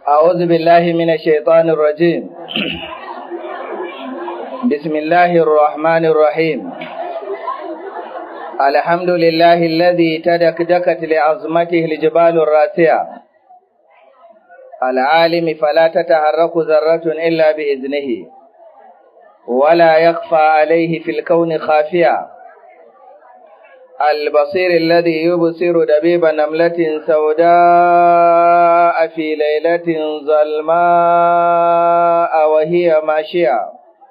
أعوذ بالله من الشيطان الرجيم بسم الله الرحمن الرحيم الحمد لله الذي تدكدكت لعظمته الجبال الراسية العالم فلا تتحرك ذرة إلا بإذنه ولا يخفى عليه في الكون خافية البصير الذي يبصر دبيب نملة سوداء في ليلة ظلماء وهي ماشية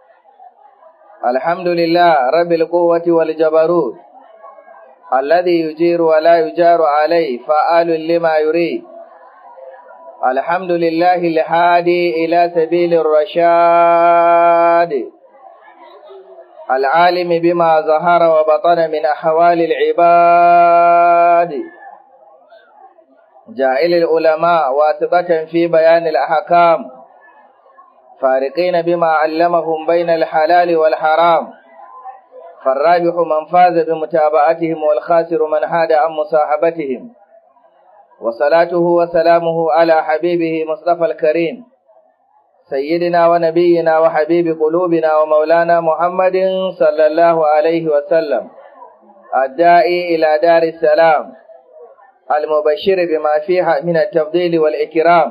الحمد لله رب القوة والجبروت الذي يجير ولا يجار عليه فعال لما يريد الحمد لله الهادي إلى سبيل الرشاد العالم بما ظهر وبطن من أحوال العباد جائل العلماء واثبة في بيان الأحكام فارقين بما علمهم بين الحلال والحرام فالرابح من فاز بمتابعتهم والخاسر من حاد عن مصاحبتهم وصلاته وسلامه على حبيبه مصطفى الكريم سيدنا ونبينا وحبيب قلوبنا ومولانا محمد صلى الله عليه وسلم الداعي إلى دار السلام المبشر بما فيها من التفضيل والإكرام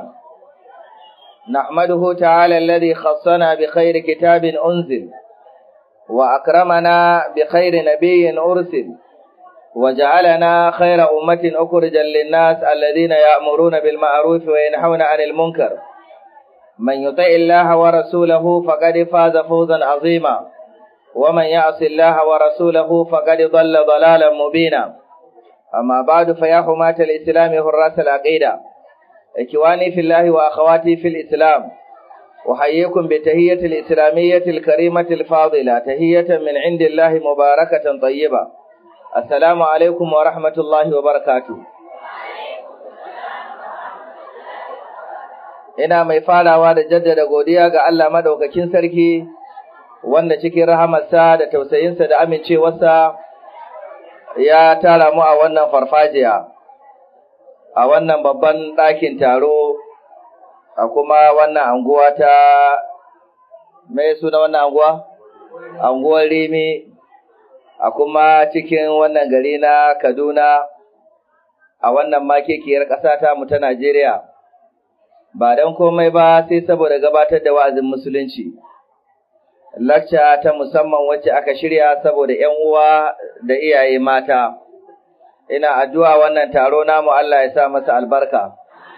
نحمده تعالى الذي خصنا بخير كتاب أنزل وأكرمنا بخير نبي أرسل وجعلنا خير أمة أخرجا للناس الذين يأمرون بالمعروف وينحون عن المنكر من يطع الله ورسوله فقد فاز فوزا عظيما ومن يعص الله ورسوله فقد ضل ضلالا مبينا أما بعد فيا حماة الإسلام حراس العقيدة إخواني في الله وأخواتي في الإسلام أحييكم بتهية الإسلامية الكريمة الفاضلة تهية من عند الله مباركة طيبة السلام عليكم ورحمة الله وبركاته ina mai farawa da jaddada godiya ga Allah madaukakin sarki wanda cikin rahamarsa da tausayinsa da amincewarsa ya tara mu a wannan farfajiya a wannan babban ɗakin taro a kuma wannan anguwa ta mai suna wannan anguwa anguwar rimi a kuma cikin wannan gari na kaduna a wannan makekiyar ƙasa ta mu ta najeriya ba don komai ba sai saboda gabatar da wa'azin musulunci. Lakca ta musamman wacce aka shirya saboda ‘yan uwa da iyaye mata, ina addu'a wannan taro namu Allah ya sa masa albarka.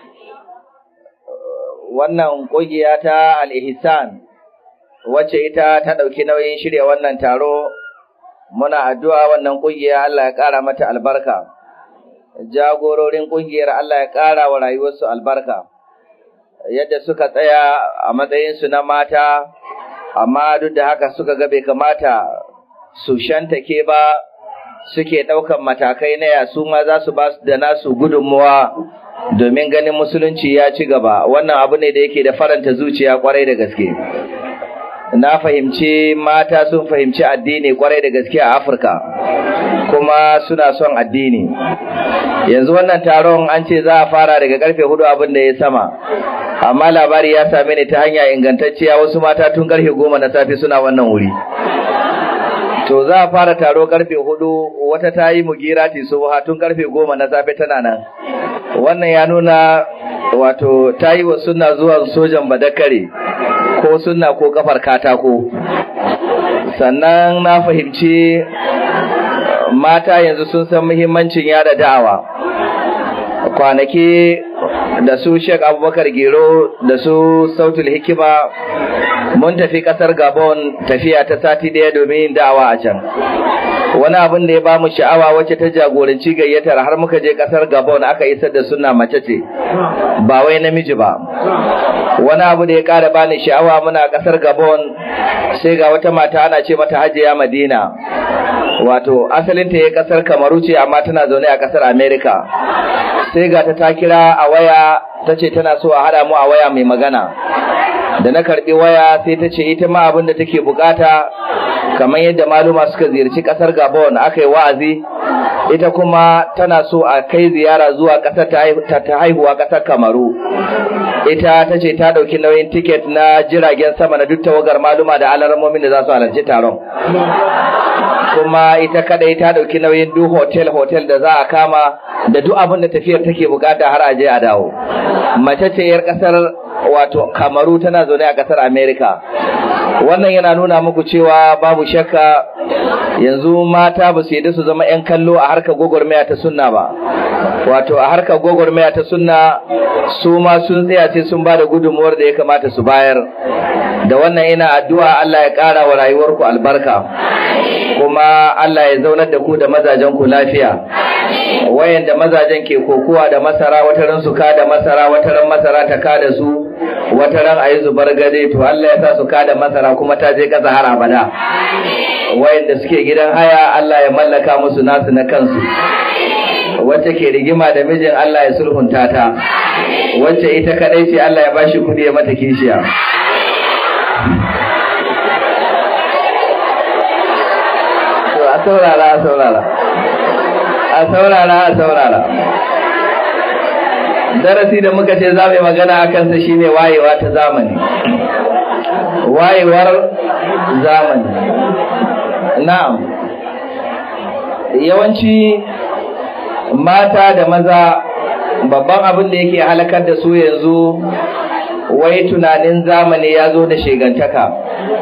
Wannan ƙungiya ta al'ihisan wacce ita ta ɗauki nauyin shirya wannan taro, muna addu'a wannan ƙungiya Allah ya ƙara mata albarka. Jagororin ƙungiyar Allah ya ƙara wa rayuwarsu albarka. yadda suka tsaya a matsayinsu na mata, amma duk da haka suka ga bai kamata su shantake ba suke ɗaukan matakai na yasu ma za su ba su da nasu gudunmuwa domin ganin musulunci ya ci gaba. Wannan abu ne da yake da faranta zuciya kwarai da gaske. Na fahimci mata sun fahimci addini kwarai da gaske a Afirka, kuma suna son addini. Yanzu wannan taron an ce za a fara daga karfe hudu abin da ya sama. amma labari ya same ni ta hanya ingantacciya wasu mata tun karfe goma na safe suna wannan wuri. To za a fara taro karfe hudu wata ta yi mugirati subha tun karfe goma na safe tana nan. Wannan ya nuna wato ta yi wa suna zuwa sojan badakare ko sunna ko kafar katako. Sannan na fahimci mata yanzu sun san muhimmancin yada da'awa. Kwanaki da su Sheikh Abubakar Gero da su Sautul Hikima mun tafi kasar Gabon tafiya ta sati daya domin yin da'awa a can. Wani abin da ya ba mu sha'awa wacce ta jagoranci gayyatar har muka je kasar Gabon aka isar da sunna mace ce, ba wai namiji ba. Wani abu da ya ƙara bani sha'awa muna kasar Gabon sai ga wata mata ana ce mata Hajiya Madina. Wato asalinta ya kasar Kamaru ce amma tana zaune a kasar Amerika. sai ga ta ta kira a waya ta ce tana so a haɗa mu a waya mai magana da na karɓi waya sai ta ce ita ma abin da take bukata kamar yadda maluma suka ziyarci ƙasar gabon aka yi wa'azi ita kuma tana so a kai ziyara zuwa ƙasar ta haihuwa ƙasar kamaru ita ta ce ta ɗauki nauyin tiket na jiragen sama na duk tawagar maluma da alarmomin da za su halarci taron kuma ita kadai ta ɗauki nauyin duk hotel hotel da za a kama da duk abin da tafiyar take bukata har a je a dawo mace ce yar ƙasar wato kamaru tana zaune a ƙasar america wannan yana nuna muku cewa babu shakka yanzu mata ba su yadda su zama 'yan kallo a harkar gwagwarmaya ta sunna ba wato a harkar gwagwarmaya ta sunna su ma sun tsaya sai sun ba da gudunmuwar da ya kamata su bayar da wannan ina addu'a Allah ya ƙara wa rayuwarku albarka kuma Allah ya zaunar da ku da mazajen ku lafiya wayanda mazajen ke kokuwa da masara wataran su ka da masara wataran masara ta ka da su wataran ayi zubar gade to Allah ya sa su ka da masara kuma ta je kasa har abada wayanda suke gidan haya Allah ya mallaka musu nasu na kansu wacce ke rigima da mijin Allah ya sulhunta ta wacce ita kadai ce Allah ya bashi kudi ya mata kishiya to a saurara a saurara a saurara a saurara darasi da muka ce za mu yi magana a kansa shine wayewa ta zamani wayewar zamani na'am yawanci mata da maza babban abin da yake halakar da su yanzu wai tunanin zamani ya zo da shegantaka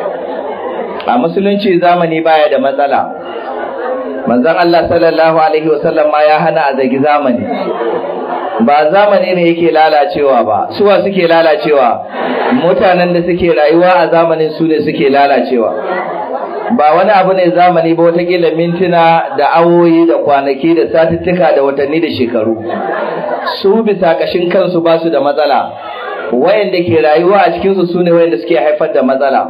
a musulunci zamani baya da matsala manzon Allah sallallahu alaihi wasallam ma ya hana a zagi zamani ba zamani ne yake lalacewa ba suwa suke lalacewa mutanen da suke rayuwa a zamanin su ne suke lalacewa ba wani abu ne zamani ba watakila mintuna da awoyi da kwanaki da satuttuka da watanni da shekaru su bisa kashin kansu ba su da matsala wayanda ke rayuwa a cikinsu su ne wayanda suke haifar da matsala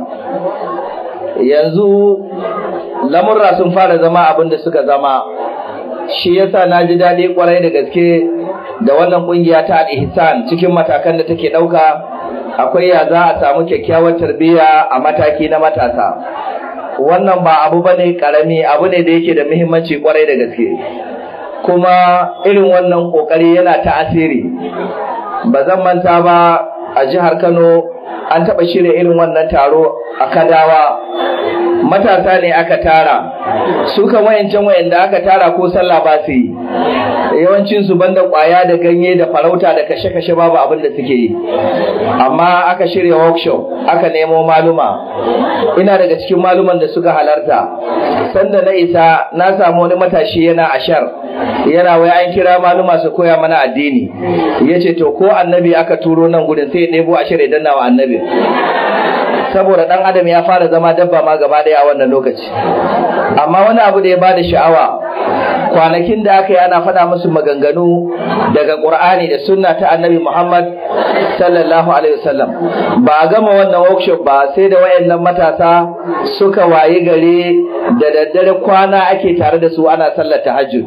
yanzu lamurra sun fara zama abin da suka zama shi yasa na ji daɗi kwarai da gaske da wannan ƙungiya ta al-ihsan cikin matakan da take ɗauka akwai ya za a samu kyakkyawar tarbiyya a mataki na matasa wannan ba abu bane karami abu ne da yake da muhimmanci kwarai da gaske kuma irin wannan kokari yana ta'asiri ba zan manta ba a jihar Kano an taɓa shirya irin wannan taro a Kadawa matasa ne aka tara su kan wayancan wayanda aka tara ko sallah ba su yi yawancin su banda kwaya da ganye da farauta da kashe-kashe babu abin da suke yi amma aka shirya workshop aka nemo maluma ina daga cikin maluman da suka halarta sanda na isa na samu wani matashi yana ashar yana wai an kira maluma su koya mana addini yace to ko annabi aka turo nan gudun sai ya ɗebo ashar ya danna wa annabi saboda dan adam ya fara zama dabba ma gaba daya a wannan lokaci amma wani abu da ya bada sha'awa kwanakin da aka yi ana faɗa musu maganganu daga Qur'ani da sunna ta Annabi Muhammad sallallahu alaihi wasallam ba a gama wannan workshop ba sai da wayannan matasa suka wayi gare da daddare kwana ake tare da su ana sallar tahajjud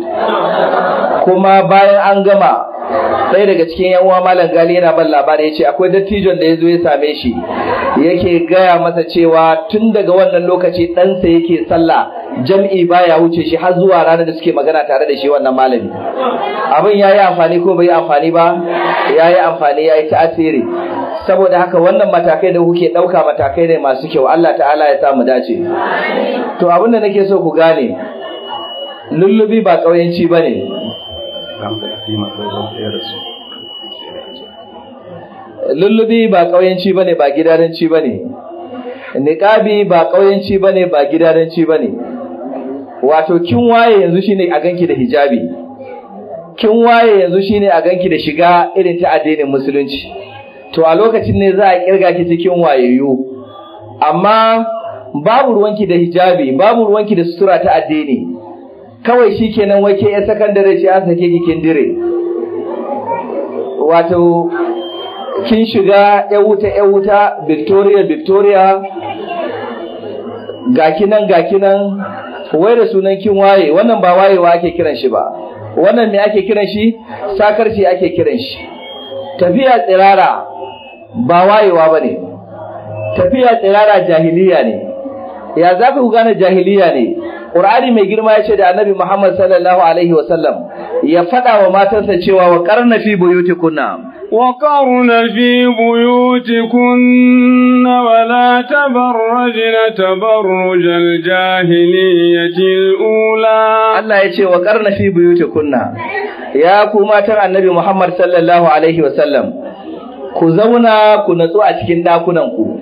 kuma bayan an gama ɗaya daga cikin yan uwa malam gali yana ban labari ya ce akwai dattijon da ya zo ya same shi yake gaya masa cewa tun daga wannan lokaci ɗansa yake sallah jam'i baya wuce shi har zuwa ranar da suke magana tare da shi wannan malami abin ya yi amfani ko bai yi amfani ba ya yi amfani ya yi ta'asiri saboda haka wannan matakai da kuke ɗauka matakai ne masu kyau Allah ta'ala ya samu dace to abin da nake so ku gane lullubi ba ƙauyenci ba ne lullubi ba ƙauyenci bane ba gidaranci bane niqabi ba ƙauyenci bane ba gidaranci bane wato kin waye yanzu shine a ganki da hijabi kin waye yanzu shine a ganki da shiga irin ta addinin musulunci to a lokacin ne za a kirga ki cikin wayayyu amma babu ruwanki da hijabi babu ruwanki da sutura ta addini kawai shikenan wai ke ya sakandare ce an sake ki kin dire wato kin shiga ya wuta ya wuta Victoria Victoria ga kinan ga kinan wai da sunan kin waye wannan ba wayewa ake kiran shi ba wannan me ake kiran shi sakarci ake kiran shi tafiya tsirara ba wayewa bane tafiya tsirara jahiliya ne ya za ku gane jahiliya ne Qur'ani mai girma ya ce da Annabi Muhammad sallallahu alaihi wa sallam ya faɗa wa matansa cewa wa qarna fi buyutikunna وقرن في بيوتكن ولا تبرجن تبرج الجاهلية الأولى Allah ya ce wa qarna fi buyutikunna ya ku matan Annabi Muhammad sallallahu alaihi wa sallam ku zauna ku natsu a cikin dakunan ku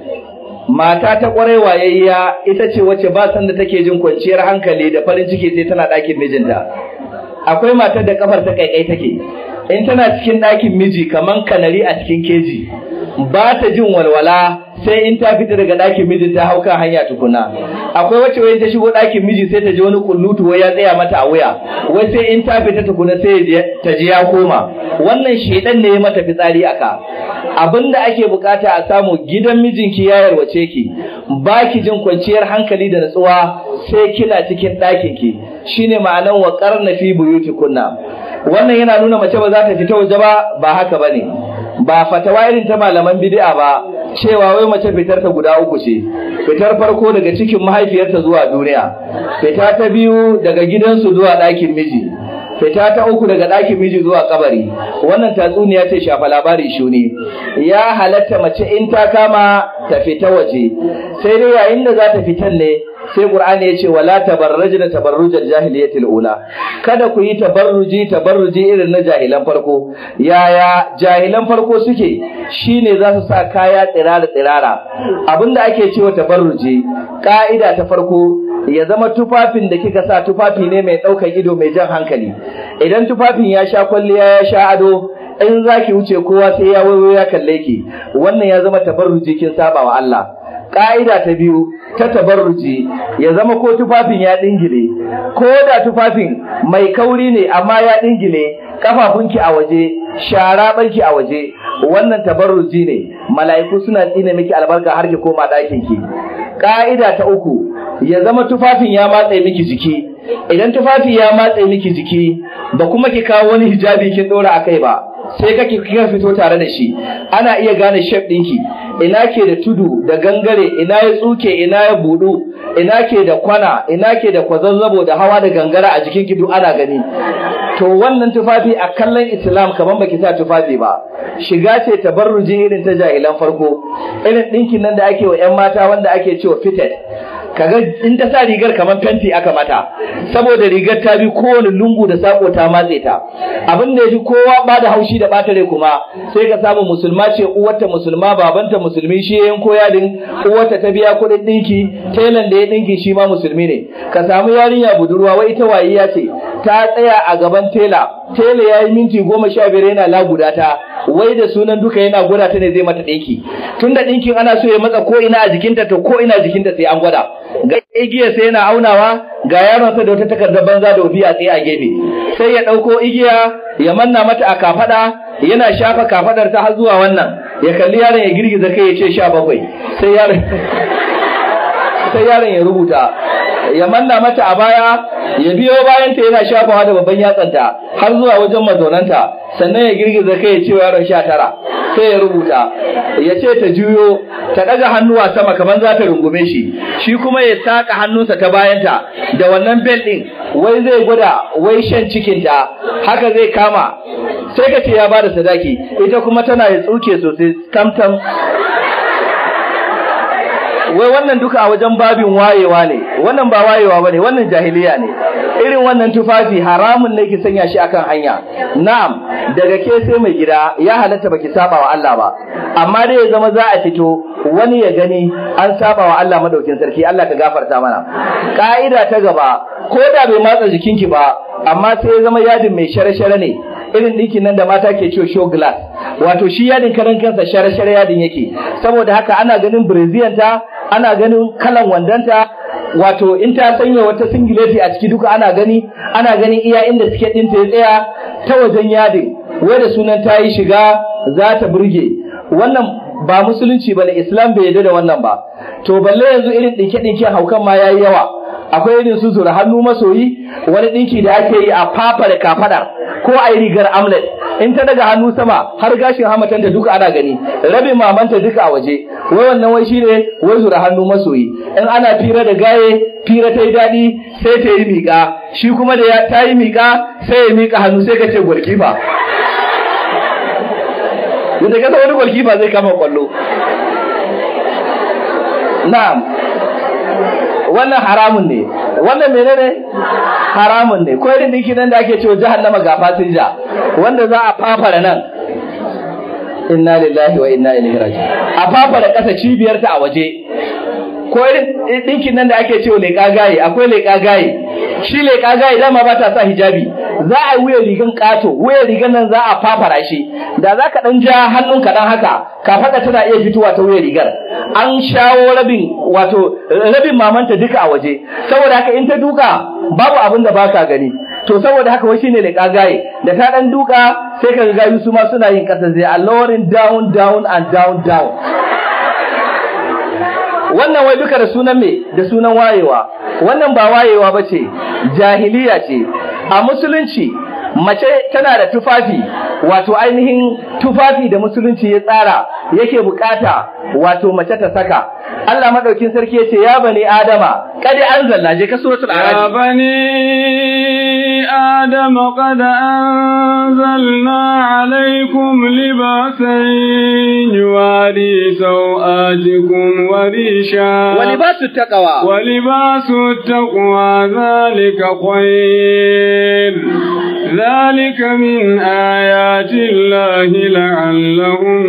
mata ta kwarai wayayya ita ce wacce ba san da take jin kwanciyar hankali da farin ciki sai tana ɗakin mijinta akwai matar da kafar ta kaikai take in tana cikin ɗakin miji kaman kanari a cikin keji ba ta jin walwala sai in ta fita daga ɗakin miji ta hau kan hanya tukuna akwai wacce wai ta shigo ɗakin miji sai ta ji wani kullutu wai ya tsaya mata a wuya wai sai in ta fita tukuna sai ta ji ya koma wannan shedan ne ya mata fitsari aka abinda ake bukata a samu gidan mijinki ya yarwace ki ba ki jin kwanciyar hankali da natsuwa sai kina cikin ɗakin ki shine ma'anan wa qarna fi buyutikunna wannan yana nuna mace ba za ta fita waje ba ba haka bane ba fatawa irin ta malaman bid'a ba cewa wai mace fitar ta guda uku ce fitar farko daga cikin mahaifiyarta zuwa duniya fita ta biyu daga gidansu zuwa ɗakin miji fita ta uku daga ɗakin miji zuwa kabari wannan tatsuniya ce shafa labari shuni ya halatta mace in ta kama ta fita waje sai dai yayin da za ta fitan ne sai Qur'ani ya ce wala tabarrajna tabarrujal jahiliyatil ula kada ku yi tabarruji tabarruji irin na jahilan farko yaya jahilan farko suke shine za su sa kaya tsirara tsirara abinda ake cewa tabarruji ka'ida ta farko ya zama tufafin da kika sa tufafi ne mai ɗaukar ido mai jan hankali idan tufafin ya sha kwalliya ya sha ado in zaki wuce kowa sai ya wayo ya kalle ki wannan ya zama tabarruji kin saba wa Allah Ƙa'ida ta biyu ta tabarruji ya zama ko tufafin ya ɗingile, ko da tufafin mai kauri ne amma ya ɗingile kafafunki a waje, shara ɓarki a waje, wannan tabarruji ne, mala'iku suna tsine miki albarka har ki koma ɗakinki. Ƙa'ida ta uku ya zama tufafin ya matse miki jiki, idan tufafi ya matse miki jiki ba kuma ki kawo wani hijabi kin ɗora a kai ba. sai kake kika fito tare da shi ana iya gane shef ɗinki ina ke da tudu da gangare ina ya tsuke ina ya budu ina ke da kwana ina ke da kwazazzabo da hawa da gangara a jikin duk ana gani to wannan tufafi a kallon islam kaman baki sa tufafi ba shiga ce tabarruji irin ta jahilan farko irin ɗinkin nan da ake wa 'yan mata wanda ake cewa fitted kaga in ta sa rigar kamar fenti aka mata saboda rigar ta bi kowane lungu da sako ta matse ta abin da yafi kowa ba da haushi da bata rai kuma sai ka samu musulma ce uwarta musulma babanta musulmi shi ya yanko yadin uwarta ta biya kuɗin ɗinki telan da ya ɗinki shi ma musulmi ne ka samu yarinya budurwa wai ita wayiya ce ta tsaya a gaban tela tela ya yi minti goma sha biyar yana laguda ta wai da sunan duka yana gwada ta ne zai mata ɗinki tunda ɗinkin ana so ya matsa ko ina a jikinta to ko ina jikinta sai an gwada ga igiya sai yana aunawa ga yaron sa da wata takardar banza da ofiya tsaye a gefe sai ya ɗauko igiya ya manna mata a kafada yana shafa kafadar ta har zuwa wannan ya kalli yaron ya girgiza kai ya ce sha bakwai sai yaron sai yaron ya rubuta ya manna mata a baya ya biyo bayan ta yana shafawa da babban yatsanta har zuwa wajen mazaunanta sannan ya girgiza kai ya ce wa yaron sha tara sai ya rubuta ya ce ta juyo ta ɗaga hannuwa sama kamar za ta rungume shi shi kuma ya saka hannunsa ta bayanta da wannan bel ɗin wai zai gwada wai shan cikinta haka zai kama sai ka ce ya bada sadaki ita kuma tana ya tsuke sosai tamtam wai wannan duka a wajen babin wayewa ne wannan ba wayewa bane wannan jahiliya ne irin wannan tufafi haramun ne ki sanya shi akan hanya na'am daga ke sai mai gida ya halatta baki saba wa Allah ba amma dai ya zama za a fito wani ya gani an saba wa Allah madaukin sarki Allah ka gafarta mana ka'ida ta gaba ko da bai matsa jikinki ba amma sai ya zama yadin mai share-share ne irin ɗinkin nan da mata ke cewa show glass wato shi yadin karan kansa share-share yadin yake saboda haka ana ganin ta ana ganin kalan wandanta wato in ta sanya wata singileti a ciki duka ana gani ana ganin iya inda suke ɗinta ya tsaya ta wajen yadin wai da sunan ta yi shiga za ta burge wannan ba musulunci ba ne islam bai yarda da wannan ba to balle yanzu irin ɗinke-ɗinken haukan ma ya yi yawa akwai irin su zura hannu masoyi wani dinki da ake yi a fafa da kafada ko a yi rigar amlet in ta daga hannu sama har gashin hamatanta duka ana gani rabin mamanta duka a waje wai wannan wai shine wai zura hannu masoyi in ana fira da gaye fira ta yi daɗi sai ta yi miƙa shi kuma da ta yi miƙa sai ya miƙa hannu sai ka ce gwarkifa yadda kasa wani gwarkifa zai kama kwallo na'am wannan haramun ne wannan menene haramun ne ko irin dinki nan da ake cewa jahannama ga fasinja wanda za a fafara nan inna lillahi wa inna ilaihi raji'un a fafara kasa cibiyar ta a waje ko irin dinkin nan da ake cewa leƙa gaye akwai leƙa gaye shi leƙa gaye dama ba ta sa hijabi za a yi wuyan rigan ƙato wuyan rigan nan za a fafara shi da za ka ɗan ja hannun ka ɗan haka kafaɗa tana iya fitowa ta wuyan rigar an shawo rabin wato rabin mamanta duka a waje saboda haka in ta duka babu abin da baka gani to saboda haka wai shine leƙa gaye da ta ɗan duka sai ka ga gayu su ma suna yin ƙasa zai a lowering down down and down down wannan wai duka da sunan me da sunan wayewa wannan ba wayewa ba ce jahiliya ce a musulunci mace tana da tufafi wato ainihin tufafi da musulunci ya tsara yake bukata wato mace ta saka Allah madaukin sarki ya ce ya bani adama kadi anzalna je ka suratul يا a'raf بني آدم قد أنزلنا عليكم لباسا يواري سوآتكم وريشا wa libasu taqwa ولباس التقوى ذلك خير ذلك من آيات الله لعلهم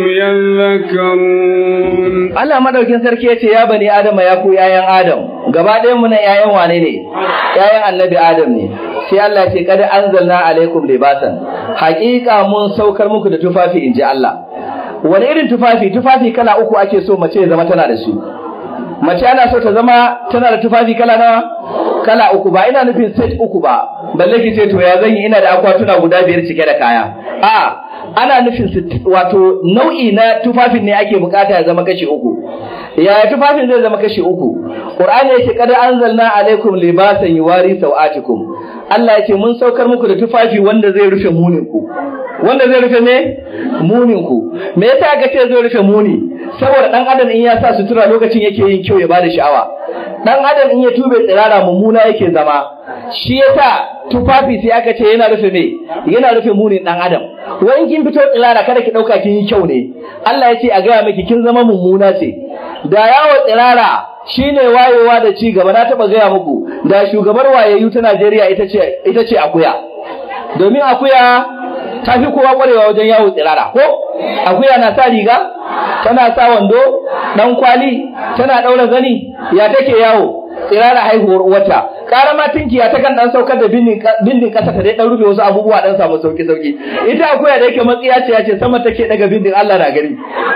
يذكرون Allah madaukin sarki ya ce ya bani adama ya ku yayan adam gaba ɗayan mu na yayan wane ne yayan annabi adam ne sai Allah ya ce kada anzalna alaikum libasan haƙiƙa mun saukar muku da tufafi inji Allah wani irin tufafi tufafi kala uku ake so mace ya zama tana da su mace ana so ta zama tana da tufafi kala nawa kala uku ba ina nufin set uku ba balle ki ce to ya zan yi ina da akwatuna guda biyar cike da kaya a ana nufin sit- wato nau'i na tufafin ne ake bukata ya zama kashi uku yaya tufafin zai zama kashi uku qur'ani yace kada anzalna alaikum libasan yuwari sawatikum Allah yace mun saukar muku da tufafi wanda zai rufe munin ku wanda zai rufe me munin ku me yasa aka ce zai rufe muni saboda dan adam in ya sa sutura lokacin yake yin kyau ya bada sha'awa dan adam in ya tube tsirara mummuna yake zama shi yasa tufafi sai aka ce yana rufe me yana rufe munin dan adam wai in kin fito tsirara kada ki dauka kin yi kyau ne Allah ya ce a gaya miki kin zama mummuna ce da yawo tsirara shine wayewa da ci gaba na taba gaya muku da shugabar wayayyu ta Najeriya ita ce ita ce akuya domin akuya ta fi kowa kwarewa wajen yawo tsirara ko akuya na sa riga tana sa wando dan kwali tana daura zani ya take yawo tsirara haihuwar uwarta ƙara ma tinkiya ta kan dan saukar da bindin bindin kasa ta dai dan rufe wasu abubuwa dan samu sauki sauki ita akuya da yake matsiya ce ya ce sama take daga bindin Allah na gani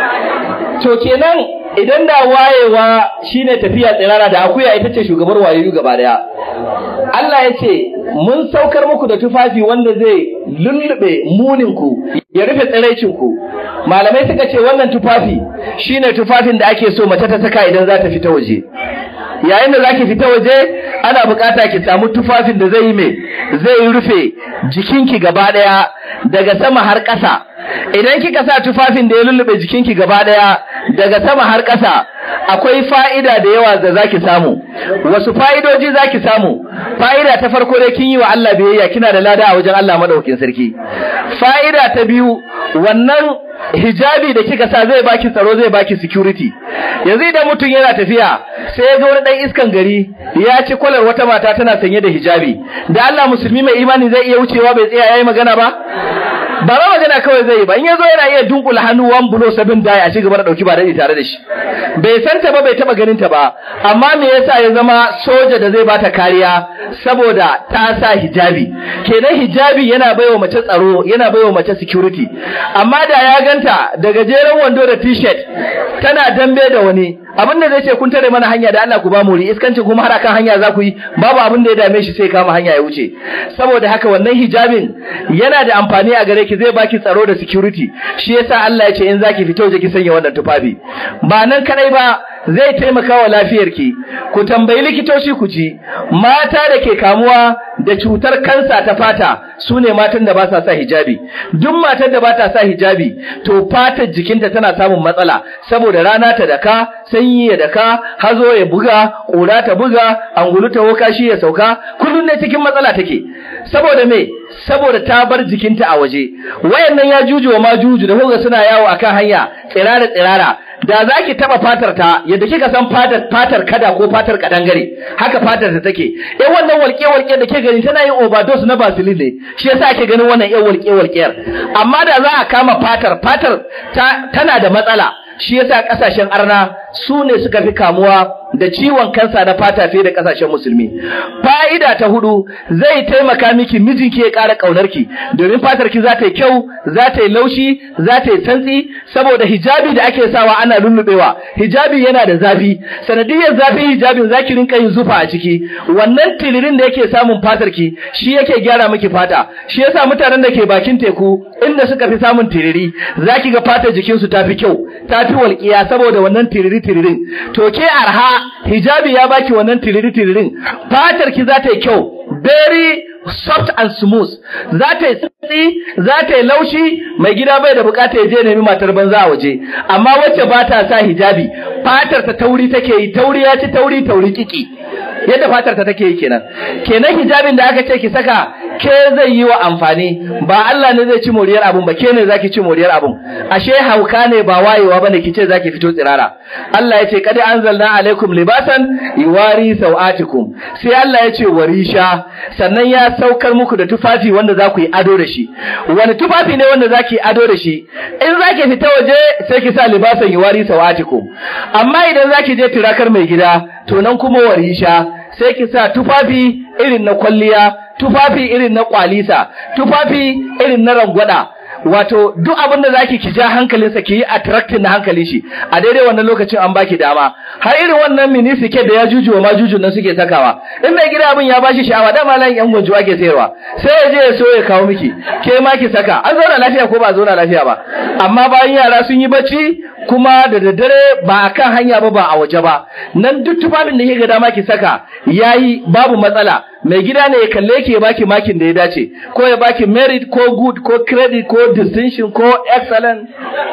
to kenan idan da wayewa shine tafiya tsirara da akuya ita ce shugabar wayoyi gaba daya Allah ya ce mun saukar muku da tufafi wanda zai lullube muninku ya rufe tsiraicinku malamai suka ce wannan tufafi shine tufafin da ake so mace ta saka idan za ta fita waje yayin da zaki fita waje ana bukata ki samu tufafin da zai yi me zai rufe jikinki gaba daya daga sama har ƙasa idan kika sa tufafin da ya lullube jikinki gaba daya daga sama har ƙasa akwai fa'ida da yawa da zaki samu wasu fa'idoji zaki samu fa'ida ta farko dai kin yi wa Allah biyayya kina da lada a wajen Allah madaukakin sarki fa'ida ta biyu wannan hijabi da kika sa zai baki tsaro zai baki security yanzu idan mutum yana tafiya sai ya ga wani dan iskan gari ya ci kwalar wata mata tana sanye da hijabi da Allah musulmi mai imani zai iya wucewa bai tsaya yayi magana ba ba ma magana kawai zai yi ba in yazo yana iya dunkula hannu one blow seven die a cigaba da dauki ba dai tare da shi bai san ta ba bai taba ganin ta ba amma me yasa ya zama soja da zai bata kariya saboda ta sa hijabi kenan hijabi yana baiwa mace tsaro yana baiwa mace security amma da ya ganta da gajeren wando da t-shirt tana dambe da wani abin da zai ce kun tare mana hanya da Allah ku ba mu ri iskanci kuma har akan hanya za ku yi babu abin da ya dame shi sai kama hanya ya wuce saboda haka wannan hijabin yana da amfani a gare ki zai baki tsaro da security shi yasa Allah ya ce in zaki fito je ki sanya wannan tufafi ba nan kadai ba zai taimaka wa lafiyarki ku tambayi likitoci ku ji mata da ke kamuwa da cutar kansa ta fata su ne matan da ba sa sa hijabi duk matar da ba ta sa hijabi to fatar jikinta tana samun matsala saboda rana ta daka sanyi ya daka hazo ya buga ƙura ta buga angulu ta woka shi ya sauka kullum ne cikin matsala take saboda me saboda ta bar jikinta a waje wayannan ya juju wa ma juju da kuga suna yawo akan hanya tsirara tsirara da za ki taba fatar ta yadda kika san fatar fatar kada ko fatar kadangare haka fatar ta take eh wannan walƙe walƙe da ke gani tana yin overdose na vaseline ne shi yasa ake ganin wannan yan walƙe walƙiyar amma da za a kama fatar fatar ta tana da matsala shi yasa kasashen arna su ne suka fi kamuwa da ciwon kansa na fata fiye da kasashen musulmi fa'ida ta hudu zai taimaka miki mijinki ya ƙara ƙaunarki domin fatarki za ta yi kyau za ta yi laushi za ta yi santsi saboda hijabi da ake sawa ana lullubewa hijabi yana da zafi sanadiyar zafin hijabin zaki rinka yin zufa a ciki wannan tilirin da yake samun fatarki shi yake gyara miki fata shi yasa mutanen da ke bakin teku inda suka fi samun tiriri zaki ga fatar jikinsu ta fi kyau ta fi walƙiya saboda wannan tiriri tiririn to ke arha hijabi ya baki wannan tiriri tiririn fatar ki za ta yi kyau very soft and smooth za ta yi tsitsi za ta yi laushi mai gida bai da bukata ya je nemi matar banza a waje amma wacce ba ta sa hijabi fatar ta tauri take yi tauri ya ci tauri tauri kiki yadda fatar ta take yi kenan kenan hijabin da aka ce ki saka ke zai yi wa amfani ba Allah ne zai ci moriyar abun ba ke ne zaki ci moriyar abun ashe hauka ne ba wayewa bane kice zaki fito tsirara Allah ya ce kad anzalna alaikum libasan yuwari sawatikum sai Allah ya ce warisha sannan ya saukar muku da tufafi wanda za ku yi ado da shi wani tufafi ne wanda za ki ado da shi in za ki fita waje sai ki sa libasan yuwari sawatikum amma idan za ki je turakar mai gida to nan kuma warisha sai ki sa tufafi irin na kwalliya tufafi irin na kwalisa tufafi irin na rangwada wato duk abin da zaki ki ja hankalinsa ki yi attracting na hankalin shi a daidai wannan lokacin an baki dama har irin wannan mini sike da ya juju ma jujun nan suke sakawa in mai gida abin ya bashi sha'awa da malan yan gunjuwa ke sayarwa sai ya je ya so ya kawo miki ke ma ki saka an zauna lafiya ko ba zauna lafiya ba amma bayan yara sun yi bacci kuma da daddare ba a kan hanya ba ba a waje ba nan duk tufafin da ga dama ki saka yayi babu matsala mai gida ne ya kalle ki ya baki makin da ya dace ko ya baki merit ko good ko credit ko distinction ko excellent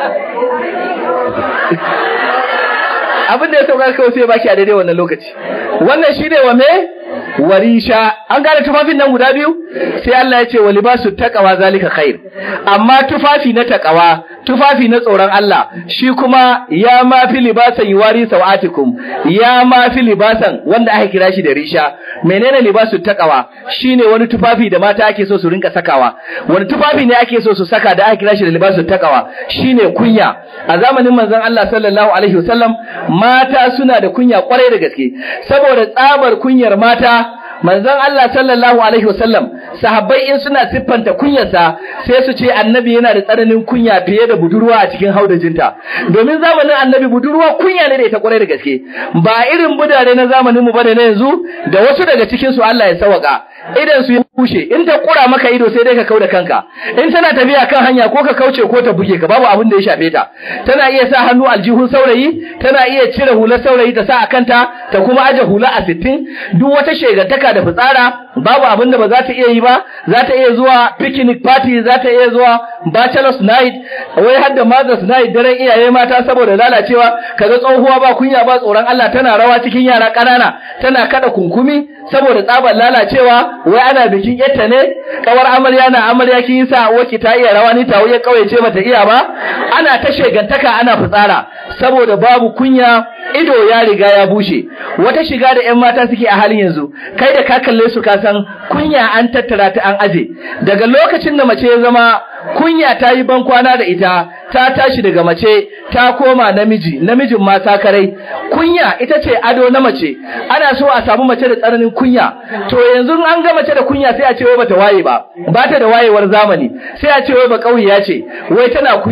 abin da ya sauka kawai sai ya baki a daidai wannan lokaci wannan shi ne wa me warisha an gane tufafin nan guda biyu sai Allah ya ce wa libasu taqwa zalika khair amma tufafi na taqwa tufafi na tsoron Allah shi kuma ya ma fi libasan yuwari sawatikum ya ma fi libasan wanda aka kira shi da risha menene libasu taqwa shine wani tufafi da mata ake so su rinka sakawa wani tufafi ne ake so su saka da aka kira shi da libasu taqwa shine kunya a zamanin manzon Allah sallallahu alaihi wasallam mata suna da kunya kwarai da gaske saboda tsabar kunyar mata manzon Allah sallallahu alaihi wasallam sahabbai in suna siffanta kunyarsa sai su ce annabi yana da tsananin kunya fiye da budurwa a cikin haudajinta domin zamanin annabi budurwa kunya ne da ita kwarai da gaske ba irin budare na zamanin mu bane na yanzu da wasu daga cikin su Allah ya sawaka idan su ya bushe in ta kura maka ido sai dai ka kauda kanka in tana tafiya kan hanya ko ka kauce ko ta buge ka babu abin da ya shafe ta tana iya sa hannu aljihun saurayi tana iya cire hular saurayi ta sa a kanta ta kuma aje hula a sittin duk wata shegantaka da fitsara babu abin da ba za ta iya yi ba za ta iya zuwa picnic party za ta iya zuwa bachelor's night wai har da mother's night daren iyaye mata saboda lalacewa kaga tsohuwa ba kunya ba tsoron Allah tana rawa cikin yara ƙanana tana kada kunkumi saboda tsabar lalacewa wai ana bikin yatta ne kawar amarya na amarya kin sa waki ta iya rawa ni ta wuya kawai ce bata iya ba ana ta shegantaka ana fitsara saboda babu kunya ido ya riga ya bushe wata shiga da ƴan mata suke a halin yanzu kai da ka kalle su ka san kunya an tattara ta an aje daga lokacin da mace ya zama kunya ta yi ban kwana da ita ta tashi daga mace ta koma namiji namijin ma sakarai kunya ita ce ado na mace ana so a samu mace da tsananin kunya to yanzu an ga mace da kunya sai a ce wai bata waye ba ba ta da wayewar zamani sai a ce wai ba kauya ce wai tana kunya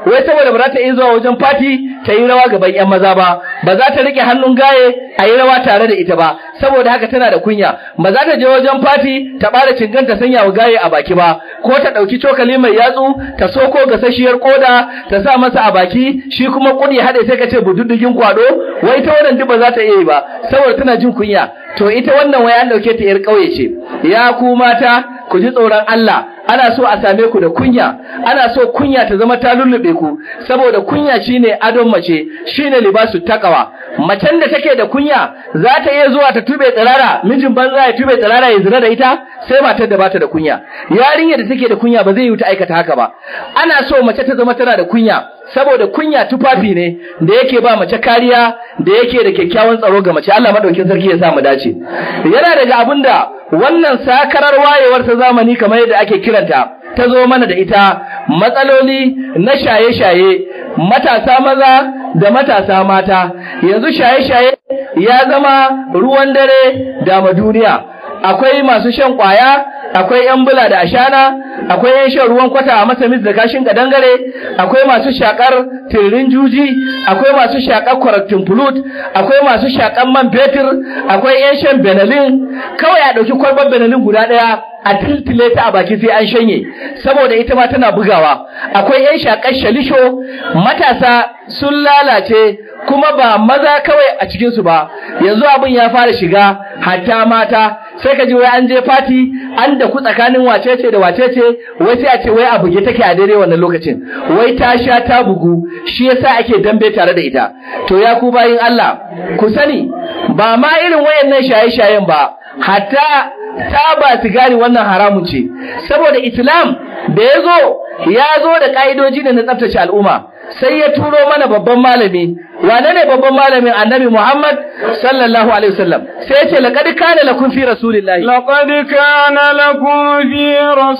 wai saboda ba za ta iya zuwa wajen fati ta yi rawa gaban yan maza ba ba za ta rike hannun gaye a yi rawa tare da ita ba saboda haka tana da kunya ba za ta je wajen fati ta bara cingan ta sanya wa gaye a baki ba ko ta ɗauki cokali mai yatsu ta soko gasasshiyar koda ta sa masa a baki shi kuma kudi haɗe sai ka ce bududugin kwado wai ita wannan duk ba za ta iya yi ba saboda tana jin kunya to ita wannan wai an ɗauke ta yar ƙauye ce ya ku mata ku ji tsoron Allah ana so a same ku da kunya ana so kunya ta zama ta lullube ku saboda kunya shine adon mace shine libasu takawa macen da take da kunya za ta iya zuwa ta tube tsirara mijin banza ya tube tsirara ya zina da ita sai matar da bata da kunya yarinya da take da kunya ba zai yi ta aikata haka ba ana so mace ta zama tana da kunya saboda kunya tufafi ne da yake ba mace kariya da yake da kyakkyawan tsaro ga mace Allah madaukin sarki ya sa mu dace yana daga abinda wannan sakarar wayewar ta zamani kamar yadda ake kiranta ta zo mana da ita matsaloli na shaye-shaye matasa maza da matasa mata yanzu shaye-shaye ya zama ruwan dare da duniya akwai masu shan kwaya akwai yan bula da ashana akwai yan shan ruwan kwata a masamis da kashin kadangare akwai masu shakar tirin juji akwai masu shakar kwaratin fulut akwai masu shakar man fetur akwai yan shan benalin kawai a ɗauki kwalbar benalin guda ɗaya a tiltile ta a baki sai an shanye saboda ita ma tana bugawa akwai yan shakar shalisho matasa sun lalace kuma ba maza kawai a cikinsu ba yanzu abin ya fara shiga hatta mata sai ka ji wai an je fati an da ku tsakanin wacece da wacece wai sai a ce wai a buge take a daidai wannan lokacin wai ta sha ta bugu shi yasa ake dambe tare da ita to ya ku bayin Allah ku sani ba ma irin wayannan shaye-shayen ba hatta taba sigari wannan haramun ce saboda islam da ya zo ya zo da ka'idoji ne na tsaftace al'umma sai ya turo mana babban malami wane ne babban malamin annabi Muhammad sallallahu alaihi wasallam sai ya ce laqad kana lakum fi rasulillahi laqad kana lakum fi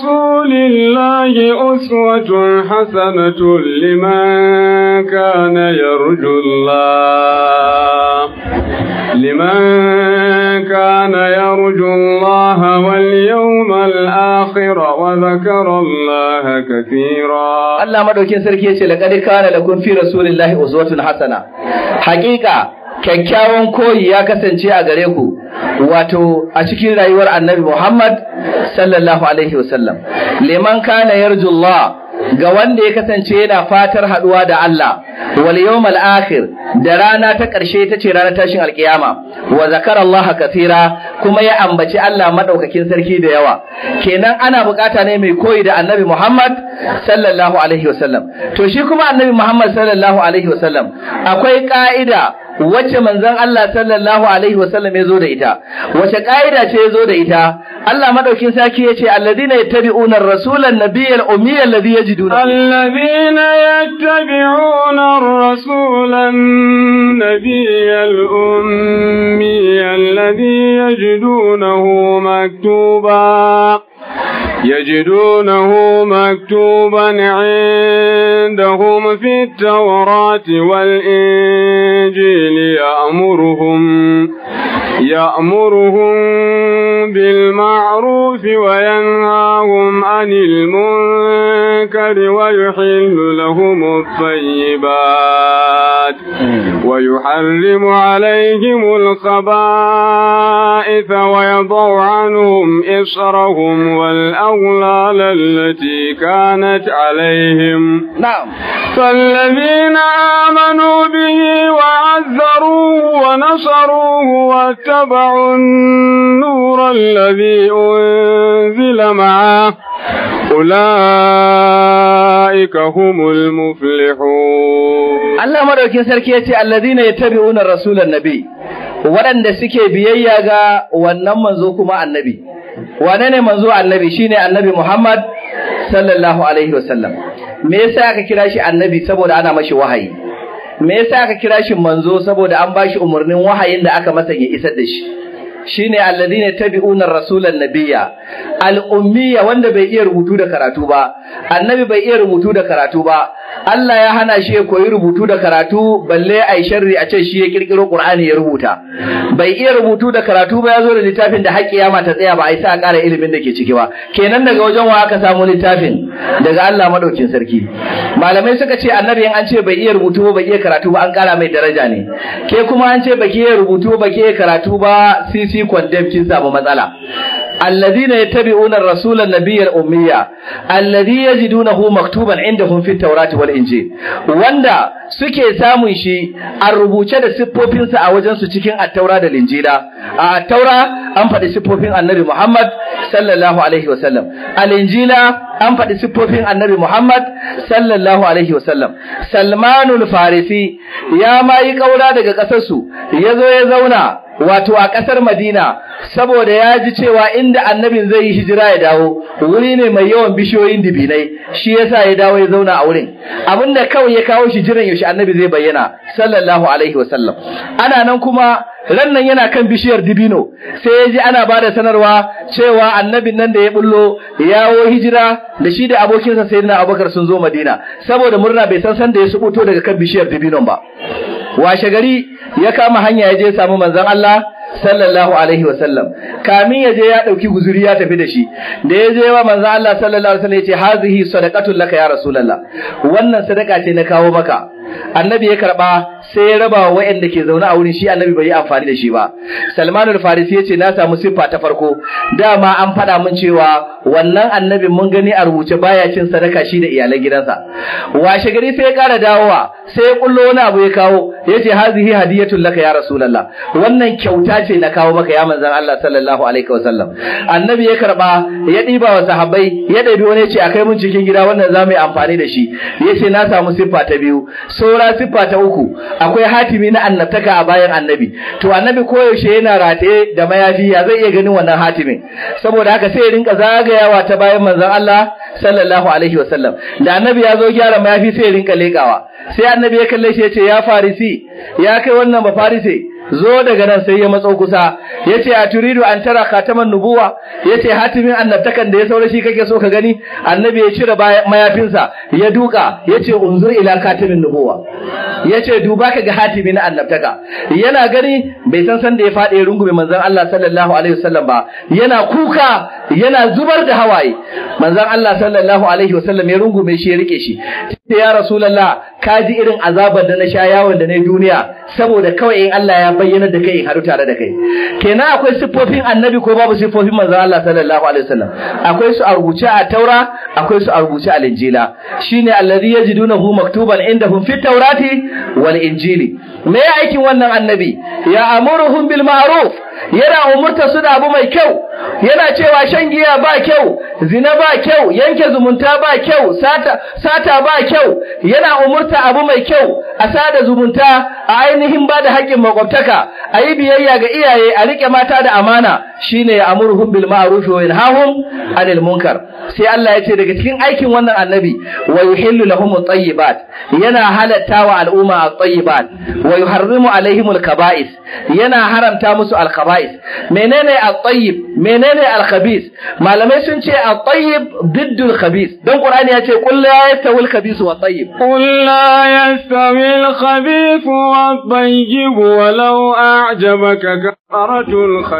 rasulillahi uswatun hasanatun liman kana yarjullah liman kana yarjullah wal yawmal akhir wa dhakara Allah kathira Allah madaukin sarki ya ce laqad kana lakum fi rasulillahi uswatun hasana Hakika kyakkyawan koyi ya kasance a gare ku wato a cikin rayuwar Annabi Muhammad sallallahu alaihi wasallam liman kana yarjullah ga wanda ya kasance yana fatar haduwa da Allah wal yawmal akhir da rana ta ƙarshe ta ce ranar tashin alkiyama wa zakara Allah kathira kuma ya ambaci Allah madaukakin sarki da yawa kenan ana bukata ne mai koyi da Annabi Muhammad sallallahu alaihi wasallam to shi kuma Annabi Muhammad sallallahu alaihi wasallam akwai ka'ida wacce manzon Allah sallallahu alaihi wasallam ya zo da ita wace ka'ida ce ya zo da ita Allah madaukin sarki yace alladhina yattabi'una ar-rasula an-nabiyya al-ummiyya alladhi yajiduna alladhina yattabi'una ar-rasula an-nabiyya al-ummiyya alladhi yajidunahu maktuba يجدونه مكتوبا عندهم في التوراة والإنجيل يأمرهم يأمرهم بالمعروف وينهاهم عن المنكر ويحل لهم الطيبات ويحرم عليهم الخبائث ويضع عنهم إصرهم والأغلال التي كانت عليهم نعم فالذين آمنوا به وعذروه ونصروه واتبعوا النور الذي أنزل معه أولئك هم المفلحون Allah madaukin sarki yace alladhina yattabi'una rasulan nabi waɗanda suke biyayya ga wannan manzo kuma annabi wane ne manzo annabi shine annabi Muhammad sallallahu alaihi wasallam me yasa aka kira shi annabi saboda ana mashi wahayi me yasa aka kira shi manzo saboda an bashi umarnin wahayin da aka masa ya isar da shi shine alladhina tabi'una rasulan nabiyya al-ummiya wanda bai iya rubutu da karatu ba annabi bai iya rubutu da karatu ba Allah ya hana shi ya koyi rubutu da karatu balle ai sharri a ce shi ya kirkiro Qur'ani ya rubuta bai iya rubutu da karatu ba ya zo da littafin da haƙƙi ya mata tsaya ba ai sa ƙara ilimin da ke ciki ba kenan daga wajen wa aka samu littafin daga Allah madaukin sarki malamai suka ce annabi an ce bai iya rubutu ba bai iya karatu ba an ƙara mai daraja ne ke kuma an ce baki iya rubutu ba ke karatu ba sisi condemn kin samu matsala الذين يتبعون الرسول النبي الأمية الذي يجدونه مكتوبا عندهم في التوراة والإنجيل وندا suke samun shi a rubuce da siffofinsa a wajen su cikin attaura da linjila a attaura an faɗi siffofin annabi Muhammad sallallahu alaihi wasallam a linjila an faɗi siffofin annabi Muhammad sallallahu alaihi wasallam Salmanul Farisi ya ma yi kaura daga ƙasarsu ya zo ya zauna wato a ƙasar Madina saboda ya ji cewa inda annabin zai yi hijira ya dawo wuri ne mai yawan bishiyoyin dibinai shi yasa ya dawo ya zauna a wurin abinda kawai ya kawo shi jiran yaushe annabi zai bayyana sallallahu alaihi wasallam ana nan kuma rannan yana kan bishiyar dibino sai ya ji ana bada sanarwa cewa annabin nan da ya bullo yawo hijira da shi da abokinsa sayyidina Abubakar sun zo Madina saboda murna bai san san da ya subuto daga kan bishiyar dibinon ba washe gari ya kama hanya ya je samu manzon Allah sallallahu alaihi wasallam kamin ya je ya dauki guzuri ya tafi da shi da ya je wa manzon Allah sallallahu alaihi wasallam ya ce hazihi sadaqatul laka ya rasulullah wannan sadaka ce na kawo maka annabi ya karba sai ya raba wa waɗanda ke zaune a wurin shi annabi bai yi amfani da shi ba salmanul farisi ya ce na samu siffa ta farko dama an faɗa min cewa wannan annabi mun gani a rubuce baya cin sadaka shi da iyalan gidansa washe gari sai ya ƙara dawowa sai ya kullo wani abu ya kawo ya ce hazihi hadiyatul laka ya rasulullah wannan kyauta ce na kawo maka ya manzon Allah sallallahu alaihi wasallam annabi ya karba ya ɗiba wa sahabbai ya ɗabi wani ya ce akai mun cikin gida wannan za mu yi amfani da shi ya ce na samu siffa ta biyu saura siffa ta uku akwai hatimi na annabtaka a bayan annabi to annabi koyaushe yana rataye da mayafi ya zai iya ganin wannan hatimin saboda haka sai ya rinka zagayawa ta bayan manzon Allah sallallahu alaihi wasallam da annabi ya zo gyara mayafi sai ya rinka lekawa sai annabi ya kalle shi ya ce ya farisi ya kai wannan ba farise zo daga nan sai ya matso kusa yace a turidu an tara khataman nubuwa yace hatimin annabtakan da ya saura shi kake so ka gani annabi ya cire mayafinsa ya duka yace unzur ila khatamin nubuwa yace duba ka ga hatimin annabtaka yana gani bai san san da ya fadi rungume manzon Allah sallallahu alaihi wasallam ba yana kuka yana zubar da hawaye manzon Allah sallallahu alaihi wasallam ya rungume shi ya rike shi ya rasulullah ka ji irin azabar da na sha yawon da na duniya saboda kawai in Allah ya bayyana da kai in haɗu tare da kai kenan akwai siffofin annabi ko babu siffofin manzon Allah sallallahu alaihi wasallam akwai su a rubuce a taura akwai su a rubuce a linjila shine alladhi yajidunahu maktuban indahum fit taurati wal injili me ya aikin wannan annabi ya amuruhum bil ma'ruf yana umurta su da abu mai kyau yana cewa shan giya ba kyau zina ba kyau yanke zumunta ba kyau sata sata ba kyau yana umurta abu mai kyau a sada zumunta a ainihin ba da haƙƙin makwabtaka a yi biyayya ga iyaye a riƙe mata da amana shine ya amurhum bil ma'ruf wa yanhahum anil munkar sai Allah ya ce daga cikin aikin wannan annabi wa yuhillu lahum at-tayyibat yana halatta wa al'umma at-tayyibat wa yuharrimu alaihim al-kaba'is yana haramta musu al-kaba'is menene at-tayyib menene al-khabith malamai sun ce at-tayyib diddu al-khabith dan qur'ani ya ce qul la yastawi al-khabith wa at-tayyib قل لا يستوي الخبيث والطيب ولو أعجبك كثرة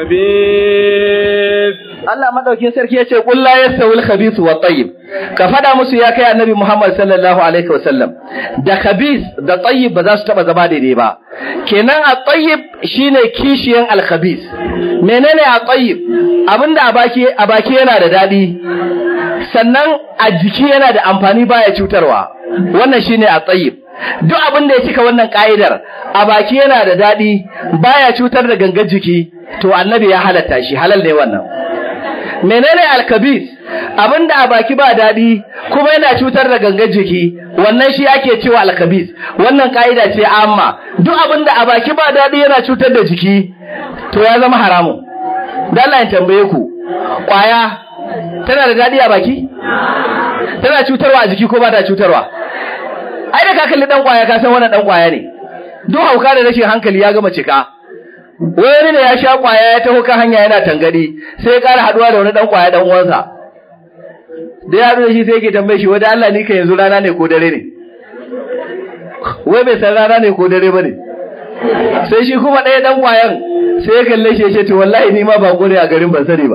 الخبيث Allah madaukin sarki ya ce qul la yastawi al-khabith wa at-tayyib ka fada musu ya kai annabi Muhammad sallallahu alaihi wasallam da khabith da tayyib ba za su taba zama daidai ba kenan at-tayyib shine kishiyan al-khabith menene at-tayyib abinda a baki a baki yana da dadi sannan a jiki yana da amfani baya cutarwa wannan shine at-tayyib duk abin da ya cika wannan ka'idar a baki yana da dadi baya cutar da gangan jiki to annabi ya halatta shi halal ne wannan menene alkabis abinda a baki ba daɗi kuma yana cutar da gangan jiki wannan shi ake cewa alkabis wannan ka'ida ce amma duk abinda a baki ba daɗi yana cutar da jiki to ya zama haramun dan Allah ya tambaye ku kwaya tana da daɗi a baki tana cutarwa a jiki ko ba ta cutarwa ai da ka kalli dan kwaya ka san wannan dan kwaya ne duk hauka da rashin hankali ya gama cika wani ne ya sha kwaya ya taho kan hanya yana tangadi sai ya ƙara haduwa da wani dan kwaya dan uwansa da ya haɗu da shi sai yake tambaye shi wanda Allah ni ka yanzu rana ne ko dare ne wai bai san rana ne ko dare ba ne sai shi kuma ɗaya ɗan ƙwayan sai ya kalle shi ya ce to wallahi ni ma ba ne a garin ban sani ba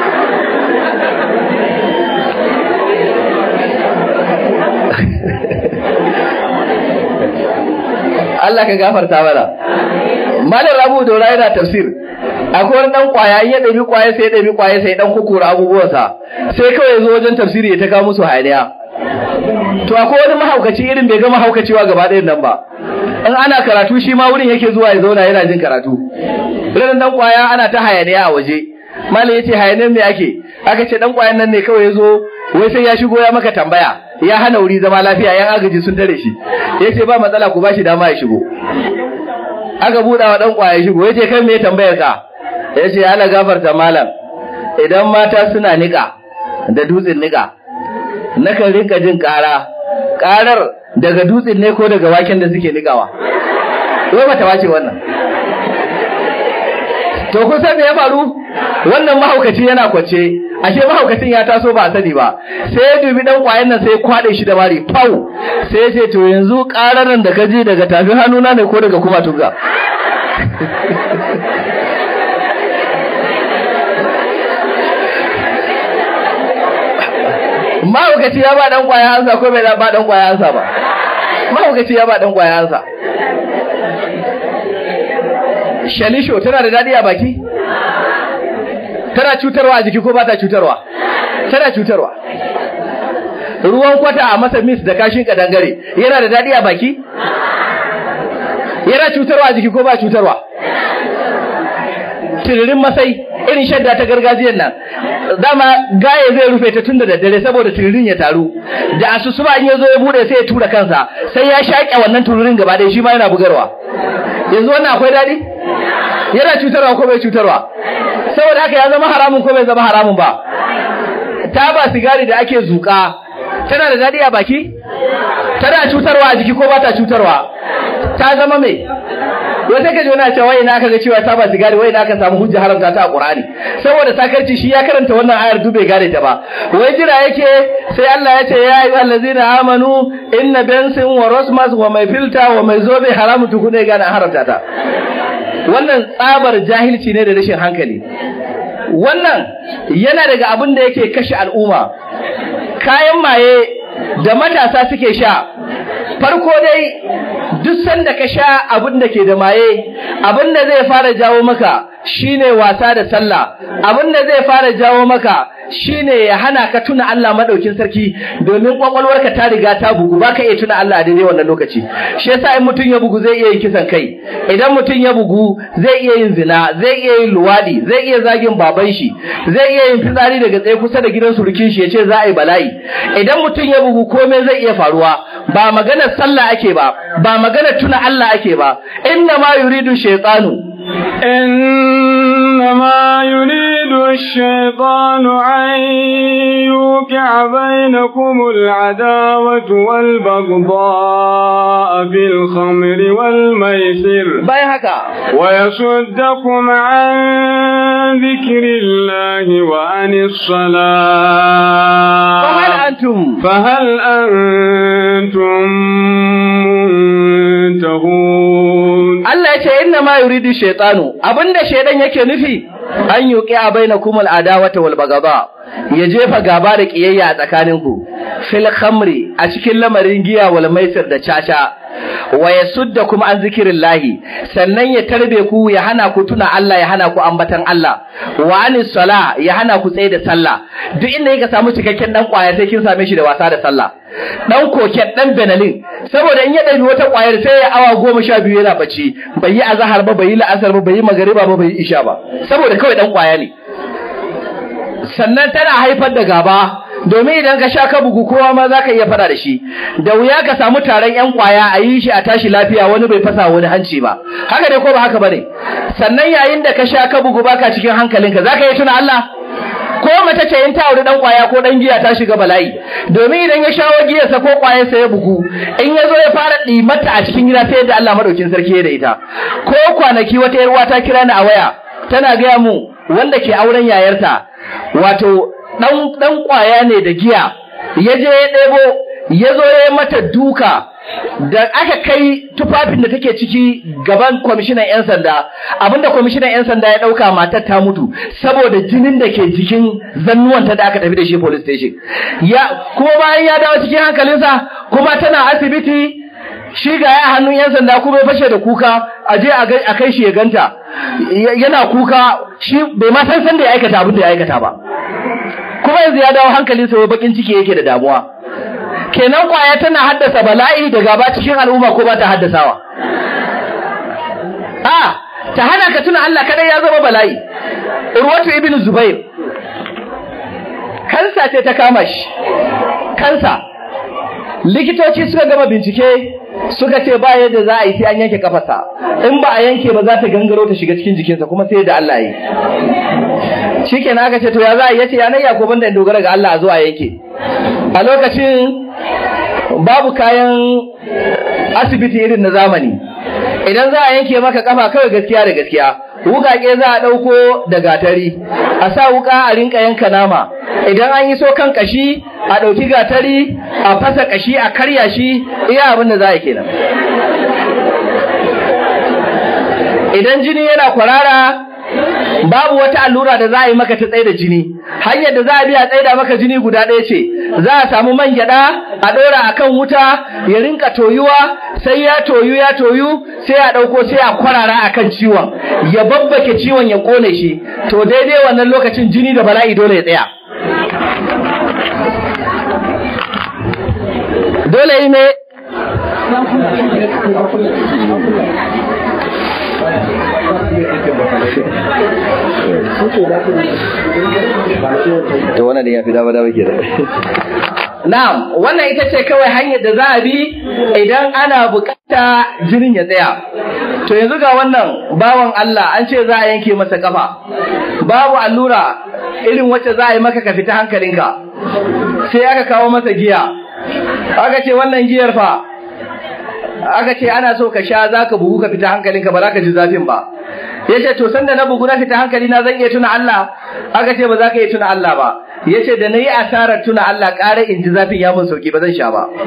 Allah ka gafarta mana Malam Rabu Dora yana tafsir akwai wani dan kwaya in ya ɗabi kwaya sai ya ɗabi kwaya sai dan kukura abubuwansa sai kawai ya zo wajen tafsiri ya ta kawo musu hayaniya to akwai wani mahaukaci irin bai ga mahaukacewa gaba ɗayan nan ba in ana karatu shi ma wurin yake zuwa ya zauna yana jin karatu irin dan kwaya ana ta hayaniya a waje malam yace hayaniyar me ake aka ce dan kwayan nan ne kawai ya zo wai sai ya shigo ya maka tambaya ya hana wuri zama lafiya yan agaji sun tare shi yace ba matsala ku bashi dama ya shigo aka buɗa wa dan kwaya shigo yace kai me tambayar ka yace Allah gafarta malam idan mata suna nika da dutsen nika nakan rinka jin ƙara ƙarar daga dutsen ne ko daga waken da suke nikawa wai bata wace wannan to kun san me ya faru wannan mahaukaci yana kwace ashe mahaukacin ya taso ba a sani ba sai ya dubi dan kwayan nan sai ya kwade shi da mari pau sai ya ce to yanzu ƙararan da ka ji daga tafin hannuna ne ko daga kuma tunga mahaukaci ya ba dan kwaya ansa ko bai ba dan kwaya ansa ba mahaukaci ya ba dan kwaya ansa shalisho tana da dadi a baki tana cutarwa a jiki ko ba ta cutarwa tana cutarwa ruwan kwata a masa mis da kashin kadangare yana da dadi a baki yana cutarwa a jiki ko ba cutarwa tiririn masai irin shadda ta gargajiyar nan dama gaye zai rufe ta tun da daddare saboda tiririn ya taru da asusuba in ya zo ya bude sai ya tura kansa sai ya shaƙe wannan tiririn gaba ɗaya shi ma yana bugarwa yanzu wannan akwai daɗi yana cutarwa ko bai cutarwa saboda haka ya zama haramun ko bai zama haramun ba taba sigari da ake zuƙa tana da daɗi a baki tana cutarwa a jiki ko ba ta cutarwa ta zama mai wata kaji wani cewa wai na aka ga cewa taba sigari wai na aka samu hujja haramta ta a Qur'ani saboda sakarci shi ya karanta wannan ayar dube gare ta ba wai jira yake sai Allah ya ce ya ayyuhal ladzina amanu inna bensin wa rosmas wa mai filta wa mai zobe haramu tukune gane haramta ta wannan tsabar jahilci ne da rashin hankali wannan yana daga abin da yake kashe al'umma kayan maye da matasa suke sha farko dai duk sanda ka sha abin da ke da maye abin da zai fara jawo maka shine wasa da sallah abin da zai fara jawo maka shine ya hana ka tuna Allah madaukin sarki domin kwakwalwarka ta riga ta bugu baka iya tuna Allah a daidai wannan lokaci shi yasa in mutum ya bugu zai iya yin kisan kai idan mutum ya bugu zai iya yin zina zai iya yin luwadi zai iya zagin baban shi zai iya yin fitsari daga tsaye kusa da gidan surukin shi yace za a yi bala'i idan mutum ya bugu komai zai iya faruwa ba maganar sallah ake ba ba maganar tuna Allah ake ba inna ma yuridu shaytanu إنما يريد الشيطان أن يوقع بينكم العداوة والبغضاء في الخمر والميسر bayan haka ويصدكم عن ذكر الله وعن الصلاة fahal antum فهل أنتم منتهون Allah ya ce inna ma yuridu shaytanu abinda shaydan yake nufi an yuqi a bainakum al adawata wal bagaba ya jefa gaba da kiyayya a tsakaninku fil khamri a cikin lamarin giya wal maisir da caca wa yasuddakum an zikrillahi sannan ya tarbe ku ya hana ku tuna Allah ya hana ku ambatan Allah wa anis sala ya hana ku tsaye da sallah duk inda yake samu cikakken dan kwaya sai kin same shi da wasa da sallah dan koket dan benalin saboda in ya ɗabi wata kwayar sai ya awa goma sha biyu yana bacci bai yi azahar ba bai yi la'asar ba bai yi magariba ba bai yi isha ba saboda kawai dan kwaya ne sannan tana haifar da gaba domin idan ka sha ka bugu kowa ma za ka iya fada da shi da wuya ka samu taron yan kwaya a yi shi a tashi lafiya wani bai fasa wani hanci ba haka ne ko ba haka bane sannan yayin da ka sha ka bugu baka cikin hankalinka za ka yi tuna Allah ko mace ce in ta auri dan kwaya ko dan giya ta shiga bala'i domin idan ya shawo giyarsa ko kwayarsa ya bugu in ya zo ya fara ɗimata a cikin gida sai yadda Allah madaukin sarki ya da ita ko kwanaki wata yar uwa ta kira ni a waya tana gaya mu wanda ke auren yayarta wato dan dan kwaya ne da giya ya je ya ɗebo ya zo ya mata duka da aka kai tufafin da take ciki gaban kwamishinan 'yan sanda abinda kwamishinan 'yan sanda ya ɗauka matar ta mutu saboda jinin da ke jikin zannuwanta da aka tafi da shi police station ya kuma bayan ya dawo cikin hankalinsa kuma tana asibiti shi ga ya hannun 'yan sanda kuma ya fashe da kuka a je a kai shi ya ganta yana kuka shi bai ma san san da ya aikata abin da ya aikata ba kuma yanzu ya dawo hankalinsa wai bakin ciki yake da damuwa kenan kwaya tana haddasa bala'i da gaba cikin al'umma ko ba ta haddasawa a ta hana ka tuna Allah kadai ya zama bala'i urwatu ibn zubair kansa ce ta kama shi kansa likitoci suka gama bincike suka ce ba yadda za a yi sai an yanke kafarsa in ba a yanke ba za ta gangaro ta shiga cikin jikinsa kuma sai da Allah yi shikenan aka ce to ya za a yi yace ya nayya ko banda in dogara ga Allah a zo a yanke a lokacin babu kayan asibiti irin na zamani idan za a yanke maka kafa kawai gaskiya da gaskiya wukake za a ɗauko da gatari a sa wuka a rinka yanka nama idan an yi so kan kashi a ɗauki gatari a fasa kashi a karya shi iya abin da za a kenan idan jini yana kwarara babu wata allura da za a yi maka ta tsaye da jini hanyar da za a biya tsaida maka jini guda ɗaya ce za a samu man gyaɗa a ɗora a kan wuta ya rinka toyuwa sai ya toyu ya toyu sai a ɗauko sai a kwarara a kan ciwon ya babbake ciwon ya ƙone shi to daidai wannan lokacin jini da bala'i dole ya tsaya dole yi ne to wannan da ya fi dawa dawa ke Na'am, wannan ita ce kawai hanyar da za a bi idan ana bukata jinin ya tsaya. To yanzu ga wannan bawan Allah an ce za a yanke masa kafa. Babu allura irin wacce za a yi maka ka fita hankalinka. Sai aka kawo masa giya. Aka ce wannan giyar fa aka ce ana so ka sha za ka bugu ka fita hankalinka ba za ka ji zafin ba. Ya ce to sanda na bugu na fita hankali na zan iya tuna Allah aka ce ba za ka iya tuna Allah ba. Ya ce da na yi asarar tuna Allah ƙara in ji zafin ya mun sauki ba zan sha ba.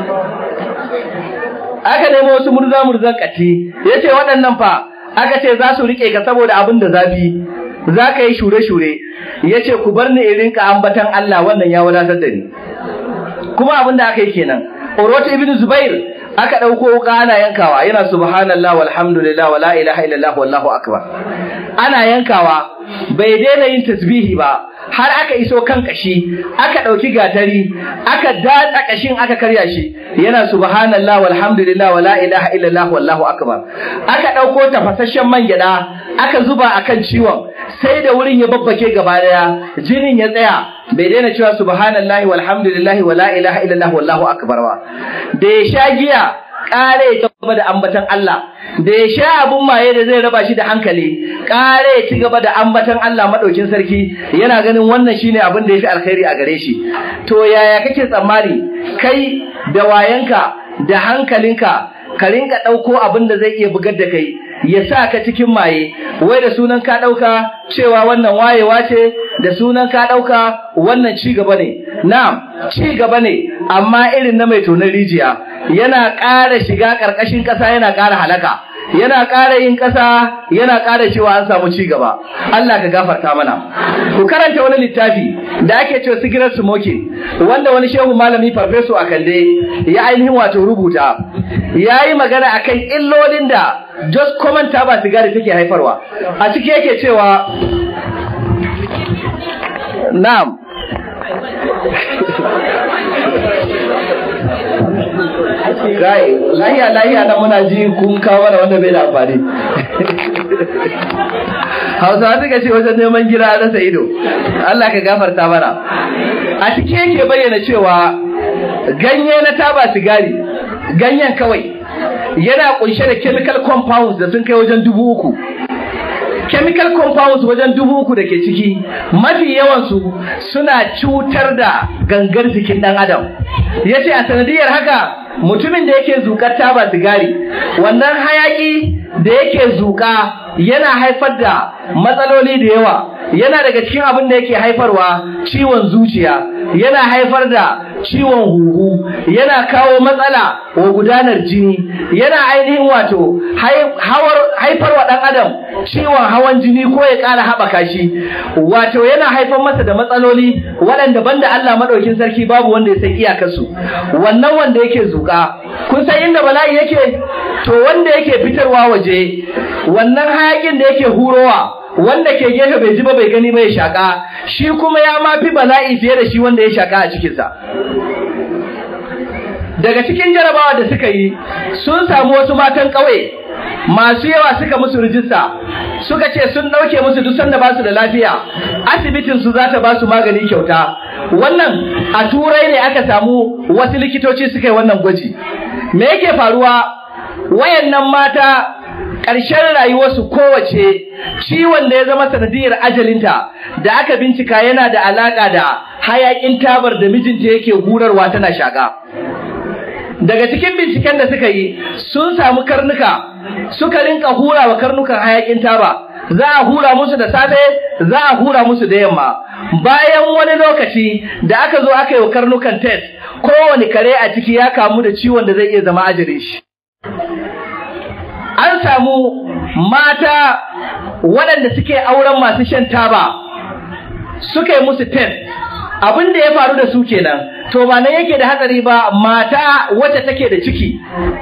Aka nemo wasu murza murzan kati ya ce waɗannan fa aka ce za su riƙe ka saboda abin da zafi za ka yi shure-shure ya ce ku bar ni in rinka ambatan Allah wannan ya wadatar da ni. Kuma abin da aka yi kenan. Urwatu ibn Zubair aka ɗauko wuka ana yankawa yana subhanallah walhamdulillah wala ilaha illallah wallahu akbar ana yankawa bai daina yin tasbihi ba har aka iso kan kashi aka ɗauki gatari aka datsa kashin aka karya shi yana subhanallah walhamdulillah wala ilaha illallah wallahu akbar aka ɗauko tafasasshen man gyaɗa aka zuba akan ciwon sai da wurin ya babbake gaba daya jinin ya tsaya bai daina cewa subhanallahi walhamdulillahi wala ilaha illallah wallahu akbar ba da ya sha giya kare ya gaba da ambatan Allah da ya sha abun maye da zai raba shi da hankali kare ya ci gaba da ambatan Allah madaukin sarki yana ganin wannan shine abin da yafi alkhairi a gare shi to yaya kake tsammani kai da wayanka da hankalinka ka rinka ɗauko abin da zai iya bugar da kai ya sa ka cikin maye wai da sunan ka ɗauka cewa wannan wayewa ce da sunan ka ɗauka wannan ci gaba ne na'am ci gaba ne amma irin na mai tonar rijiya yana ƙara shiga ƙarƙashin ƙasa yana ƙara halaka yana ƙara yin ƙasa yana ƙara cewa an samu ci gaba Allah ka gafarta mana ku karanta wani littafi da ake cewa sigirar smoking wanda wani shehu malami farfeso a kande ya ainihin wato rubuta ya yi magana akan illolin da just common taba sigari take haifarwa a ciki yake cewa na'am Gai, lahiya lahiya na muna ji kun kawo mana wanda bai da amfani. Hausawa suka ce wajen neman gira a rasa ido. Allah ka gafarta mana. A ciki yake bayyana cewa ganye na taba sigari, ganyen kawai yana kunshe da chemical compounds da sun kai wajen dubu uku. chemical compounds wajen dubu uku da ke ciki mafi yawansu suna cutar da gangar jikin ɗan adam ya ce a sanadiyar haka mutumin da yake zuƙar taba sigari wannan hayaƙi da yake zuƙa yana haifar da matsaloli da yawa yana daga cikin abin da yake haifarwa ciwon zuciya yana haifar da ciwon huhu yana kawo matsala wa gudanar jini yana ainihin wato haifar wa ɗan adam ciwon hawan jini ko ya ƙara haɓaka shi wato yana haifar masa da matsaloli waɗanda banda Allah maɗaukin sarki babu wanda ya san iyakarsu wannan wanda yake zuƙa kun san inda bala'i yake to wanda yake fitarwa waje wannan hayakin da yake hurowa wanda ke gefe bai ji ba bai gani ba ya shaka shi kuma ya ma fi bala'i fiye da shi wanda ya shaka a cikinsa daga cikin jarabawa da suka yi sun samu wasu matan ƙauye masu yawa suka musu rijista suka ce sun ɗauke musu duk sanda ba su da lafiya asibitin su za ta ba su magani kyauta wannan a turai ne aka samu wasu likitoci suka yi wannan gwaji me yake faruwa wayannan mata ƙarshen rayuwarsu kowace ciwon da ya zama sanadiyar ajalinta da aka bincika yana da alaƙa da hayaƙin tabar da mijinta yake hurarwa tana shaƙa. Daga cikin binciken da suka yi sun samu karnuka suka rinka hura wa karnukan hayaƙin taba za a hura musu da safe za a hura musu da yamma bayan wani lokaci da aka zo aka yi wa karnukan test kowane kare a ciki ya kamu da ciwon da zai iya zama ajalin shi. an samu mata waɗanda suke auren masu shan taba suka yi musu test abin da ya faru da su kenan to ba nan yake da hatsari ba mata wacce take da ciki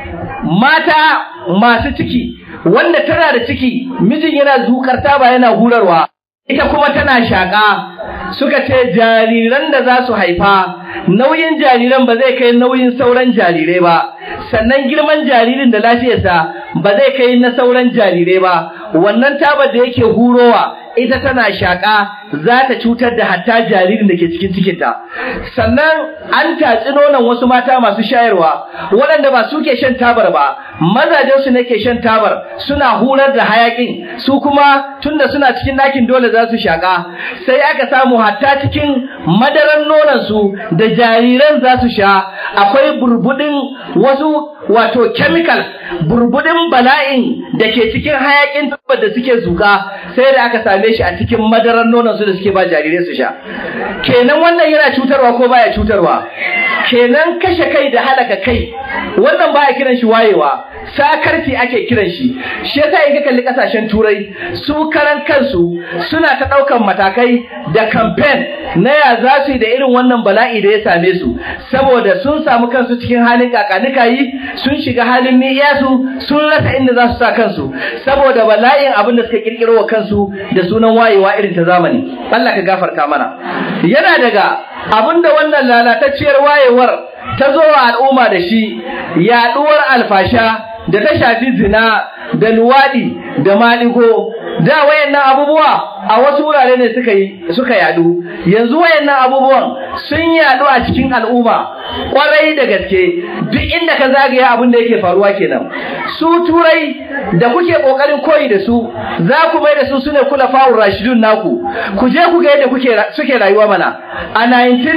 mata masu ciki wanda tana da ciki mijin yana zukar taba yana hurarwa ita kuma tana shaƙa suka ce jariran da za su haifa nauyin jariran ba zai kai nauyin sauran jarirai ba sannan girman jaririn da lafiyarsa ba zai kai na sauran jarirai ba wannan tabar da yake hurowa ita tana shaƙa za ta cutar da hatta jaririn da ke cikin cikinta sannan an tatsi nonon wasu mata masu shayarwa waɗanda ba su ke shan tabar ba mazajen su ne ke shan tabar suna hurar da hayakin su kuma tunda suna cikin ɗakin dole za su shaƙa sai aka samu hatta cikin madaran nonon su da jariran za su sha akwai burbudin wasu wato chemical burbudin bala'in da ke cikin hayakin tabbar da suke zuka sai da aka same shi a cikin madaran nonon su da suke ba jarirai su sha kenan wannan yana cutarwa ko baya cutarwa kenan kashe kai da halaka kai wannan baya kiran shi wayewa sakarci ake kiran shi shi yasa in ka kalli kasashen turai su karan kansu suna ta daukan matakai da campaign na ya za su yi da irin wannan bala'i da ya same su saboda sun samu kansu cikin halin kakanikayi sun shiga halin niyasu sun rasa inda za su sa kansu saboda bala'in abin da suka kirkiro wa kansu da sunan wayewa irin ta zamani Allah ka gafarta mana yana daga abin da wannan lalatacciyar wayewar ta zo wa al'umma da shi yaduwar alfasha da ta shafi zina da luwadi da maligo da wayannan abubuwa a wasu wurare ne suka yi suka yadu yanzu wayannan abubuwan sun yadu a cikin al'umma kwarai da gaske duk inda ka zagaya abin da yake faruwa kenan su turai da kuke kokarin koyi da su za ku mai da su sune kula fa'ur rashidun naku ku je ku ga yadda kuke suke rayuwa mana a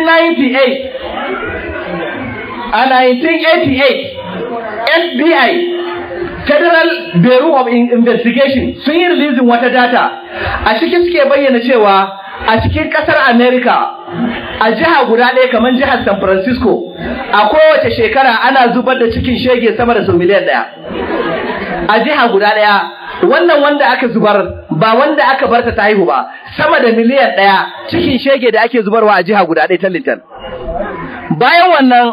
1998 a 1988 FBI Federal Bureau of Investigation sun yi releasing wata data a cikin suke bayyana cewa a cikin kasar America a jiha guda ɗaya kamar jihar San Francisco a kowace shekara ana zubar da cikin shege sama da sau miliyan ɗaya a jiha guda ɗaya wannan wanda aka zubar ba wanda aka barta ta haihu ba sama da miliyan ɗaya cikin shege da ake zubarwa a jiha guda ɗaya tallintan bayan wannan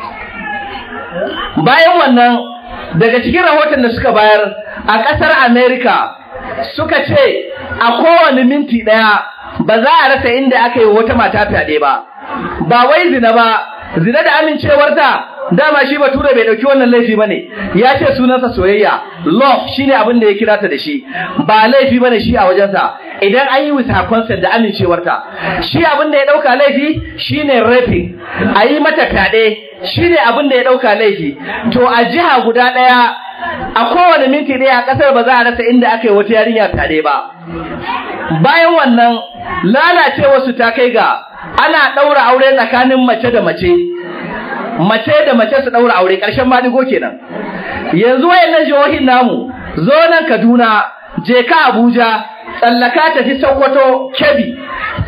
bayan wannan daga cikin rahoton da suka bayar a ƙasar Amerika suka ce a kowane minti ɗaya ba za a rasa inda aka yi wata mata fyaɗe ba ba wai zina ba zina da amincewarta dama shi bature bai ɗauki wannan laifi bane ya ce sunansa soyayya love shine abin da ya kira ta da shi ba laifi bane shi a wajensa idan an yi with her consent da amincewarta shi abin da ya ɗauka laifi shine raping a yi mata fyaɗe shi ne abin da ya ɗauka laifi to a jiha guda ɗaya a kowane minti ɗaya a ƙasar ba za a rasa inda aka yi wata yarinya tare ba bayan wannan lalacewarsu ta kai ga ana ɗaura aure tsakanin mace da mace mace da mace su ɗaura aure ƙarshen maɗigo kenan yanzu wayannan jihohin namu zo nan kaduna je ka abuja tsallaka tafi sokoto kebbi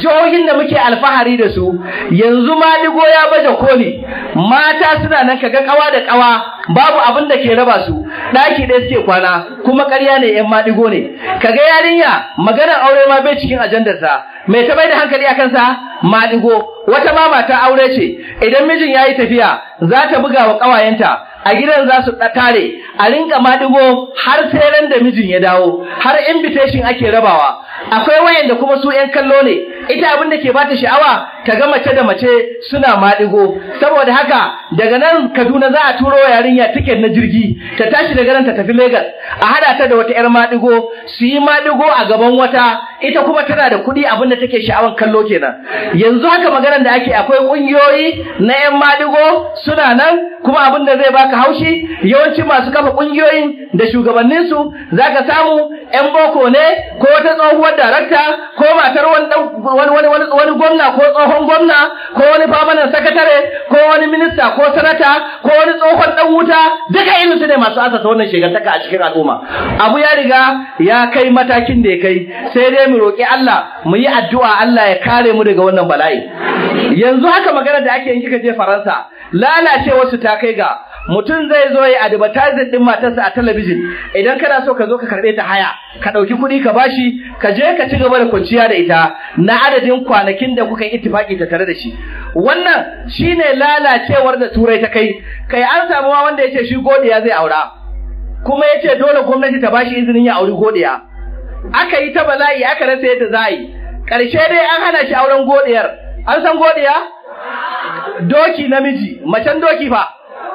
jihohin da muke alfahari da su yanzu maligo ya baje koli mata suna nan kaga kawa da kawa babu abin da ke raba su daki ɗaya suke kwana kuma ƙarya ne yan madigo ne kaga yarinya maganar aure ma bai cikin ajandarsa mai ta bai da hankali akan sa madigo wata ma mata aure ce idan mijin yayi tafiya za ta buga wa ƙawayenta a gidan za su tare a rinka maɗigo har sai ran da mijin ya dawo har invitation ake rabawa akwai wayanda kuma su yan kallo ne ita abin da ke bata sha'awa ta ga mace da mace suna maɗigo saboda haka daga nan Kaduna za a turo yarinya tiket na jirgi ta tashi daga nan ta tafi Lagos a hada ta da wata yar maɗigo su yi maɗigo a gaban wata ita kuma tana da kuɗi abin da take sha'awan kallo kenan yanzu haka maganar da ake akwai ƙungiyoyi na yan maɗigo suna nan kuma abin da zai baka haushi yawanci masu kafa ƙungiyoyin da shugabanninsu za ka samu 'yan boko ne ko wata tsohuwar darakta ko matar wani gwamna ko tsohon gwamna ko wani famanan sakatare ko wani minista ko sanata ko wani tsohon dan wuta duka irin su ne masu asasa wannan shegantaka a cikin al'umma abu ya riga ya kai matakin da ya kai sai dai mu roƙi Allah mu yi addu'a Allah ya kare mu daga wannan bala'i yanzu haka magana da ake yin kika je Faransa lalacewa su ta kai ga mutum zai zo ya advertising din matarsa a talabijin idan kana so ka zo ka karbe ta haya ka dauki kuɗi ka bashi ka je ka ci gaba da kwanciya da ita na adadin kwanakin da kuka yi ittifaki ta tare da shi wannan shine lalacewar da turai ta kai kai an samu ma wanda yace shi godiya zai aura kuma yace dole gwamnati ta bashi izinin ya auri godiya aka yi ta bala'i aka rasa yadda za a yi karshe dai an hana shi auren godiyar an san godiya doki namiji macen doki fa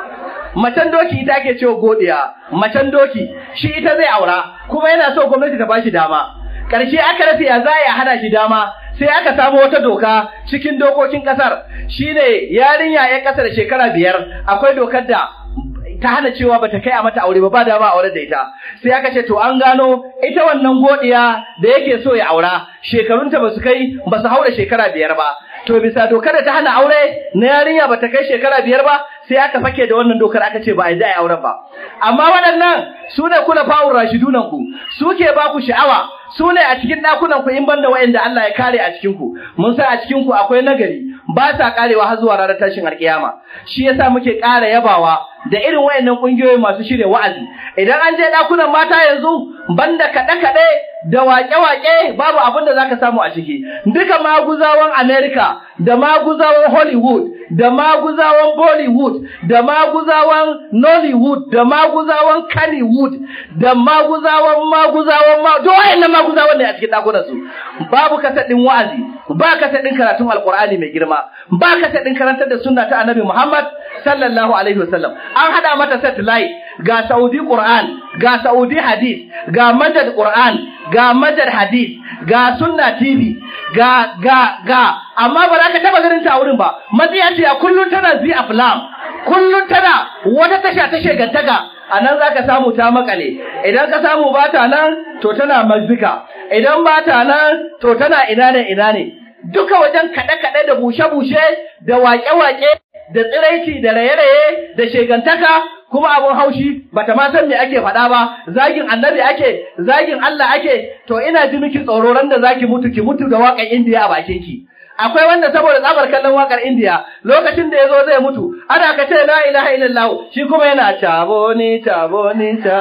macen doki ita ake cewa godiya macen doki shi ita zai aura kuma yana so gwamnati ta bashi dama karshe aka rasa ya za ya hana shi dama sai aka samu wata doka cikin dokokin kasar shine yarinya ya kasa da shekara biyar akwai dokar da ta hana cewa bata kai a mata aure ba ba da ba aure da ita sai aka ce to an gano ita wannan godiya da yake so ya aura shekarunta ba su kai ba su haura shekara biyar ba to bisa dokar da ta hana aure na yarinya bata kai shekara biyar ba sai aka fake da wannan dokar aka ce ba a yi da auren ba amma waɗannan su ne kula fa'ur rashidunan ku su ke ba ku sha'awa su ne a cikin ɗakunan ku in banda wa'anda Allah ya kare a cikin ku mun san a cikin ku akwai nagari ba sa karewa har zuwa ranar tashin alkiyama shi yasa muke ƙara yabawa da irin wayannan kungiyoyi masu shirya wa'azi idan an je ɗakunan mata yanzu banda kaɗe-kaɗe da waƙe-waƙe babu abin da zaka samu a ciki duka maguzawan America da maguzawan Hollywood da maguzawan Bollywood da maguzawan Nollywood da maguzawan Kannywood da maguzawan maguzawan ma duk wayannan maguzawan ne a cikin ɗakunan su babu kasadin wa'azi ba kasadin karatun alqur'ani mai girma ba kasadin karantar da sunna ta annabi Muhammad sallallahu alaihi wasallam an hada mata satellite ga Saudi Qur'an ga Saudi Hadith ga Majad Qur'an ga Majad Hadith ga Sunna TV ga ga ga amma ba za ka taba ganin ta a wurin ba matsiya ce a kullun tana zi aflam kullun tana wata tasha ta shegantaka a nan za ka samu ta makale idan ka samu ba ta nan to tana mazika idan ba ta nan to tana ina ne ina ne duka wajen kaɗe-kaɗe da bushe-bushe da waƙe-waƙe da tsiraici da raye-raye da shegantaka kuma abun haushi bata ma san me ake faɗa ba zagin annabi ake zagin Allah ake to ina ji miki tsoro ran da zaki mutu ki mutu da waƙar Indiya a bakin ki akwai wanda saboda tsabar kallon waƙar Indiya lokacin da yazo zai mutu ana ka ce la ilaha illallah shi kuma yana tabo ni tabo ni ta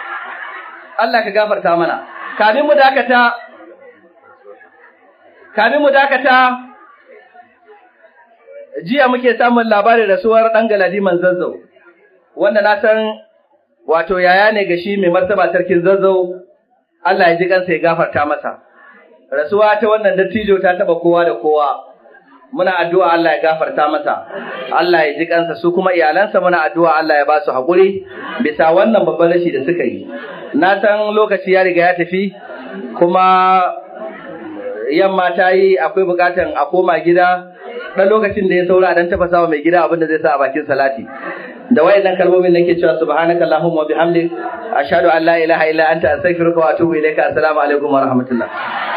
Allah ka gafarta mana kafin mu dakata kafin mu dakata jiya muke samun labarin rasuwar ɗan galadiman zazzau wanda na san wato yaya ne ga shi mai martaba sarkin zazzau Allah ya ji kansa ya gafarta masa rasuwa ta wannan dattijo ta taba kowa da kowa muna addu'a Allah ya gafarta masa Allah ya ji kansa su kuma iyalansa muna addu'a Allah ya ba su haƙuri bisa wannan babban rashi da suka yi na san lokaci ya riga ya tafi kuma yamma ta yi akwai bukatan a koma gida dan lokacin da ya saura dan tafasa wa mai gida abin da zai sa a bakin salati da wayannan kalmomin nake cewa subhanaka allahumma wa bihamdik ashhadu an la ilaha illa anta astaghfiruka wa atubu ilayka assalamu alaikum wa rahmatullah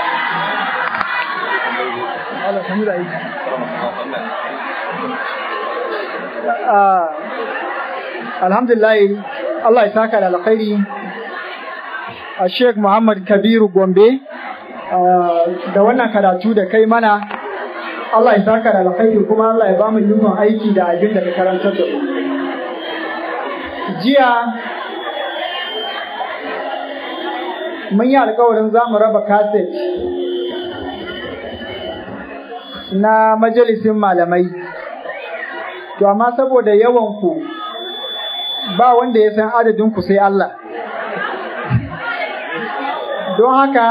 alhamdulillah Allah ya saka da alkhairi a Sheikh Muhammad Kabiru Gombe da wannan karatu da kai mana Allah ya saka da alkhairi kuma Allah ya bamu ikon aiki da abin da ka karantar da mu jiya mun yi alkawarin za mu raba kaset na majalisin malamai to amma saboda yawan ku ba wanda ya san adadin ku sai Allah don haka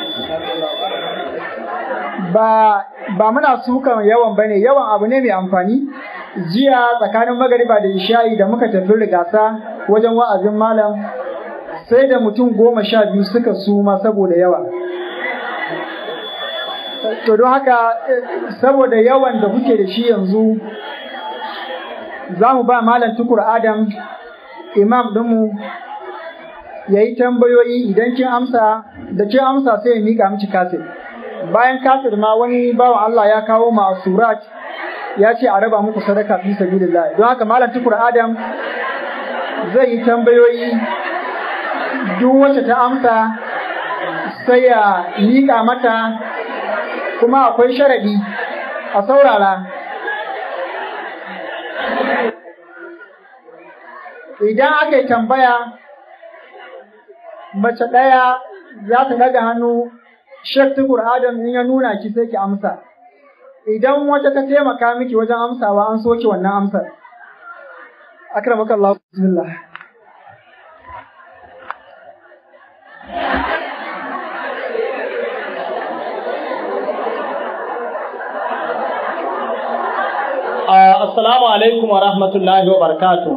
ba ba muna sukan yawan bane yawan abu ne mai amfani jiya tsakanin magariba da isha'i da muka tafi rigasa wajen wa'azin malam sai da mutum goma sha biyu suka suma saboda yawa to don haka saboda yawan da kuke da shi yanzu za mu ba malam tukur adam imam ɗinmu ya yi tambayoyi idan kin amsa da kin amsa sai ya miƙa miki kaset bayan kaset ma wani bawan Allah ya kawo ma surat ya ce a raba muku sadaka fi sabilillah don haka malam tukur adam zai yi tambayoyi duk wacce ta amsa sai ya miƙa mata kuma akwai sharadi a saurara idan aka yi tambaya mace ɗaya za ta daga hannu Sheikh Tukur Adam in ya nuna ki sai ki amsa. Idan wata ta taimaka miki wajen amsawa an soke wannan amsar. Akramaka Allah bismillah. Assalamu alaikum wa rahmatullahi wa barakatuh.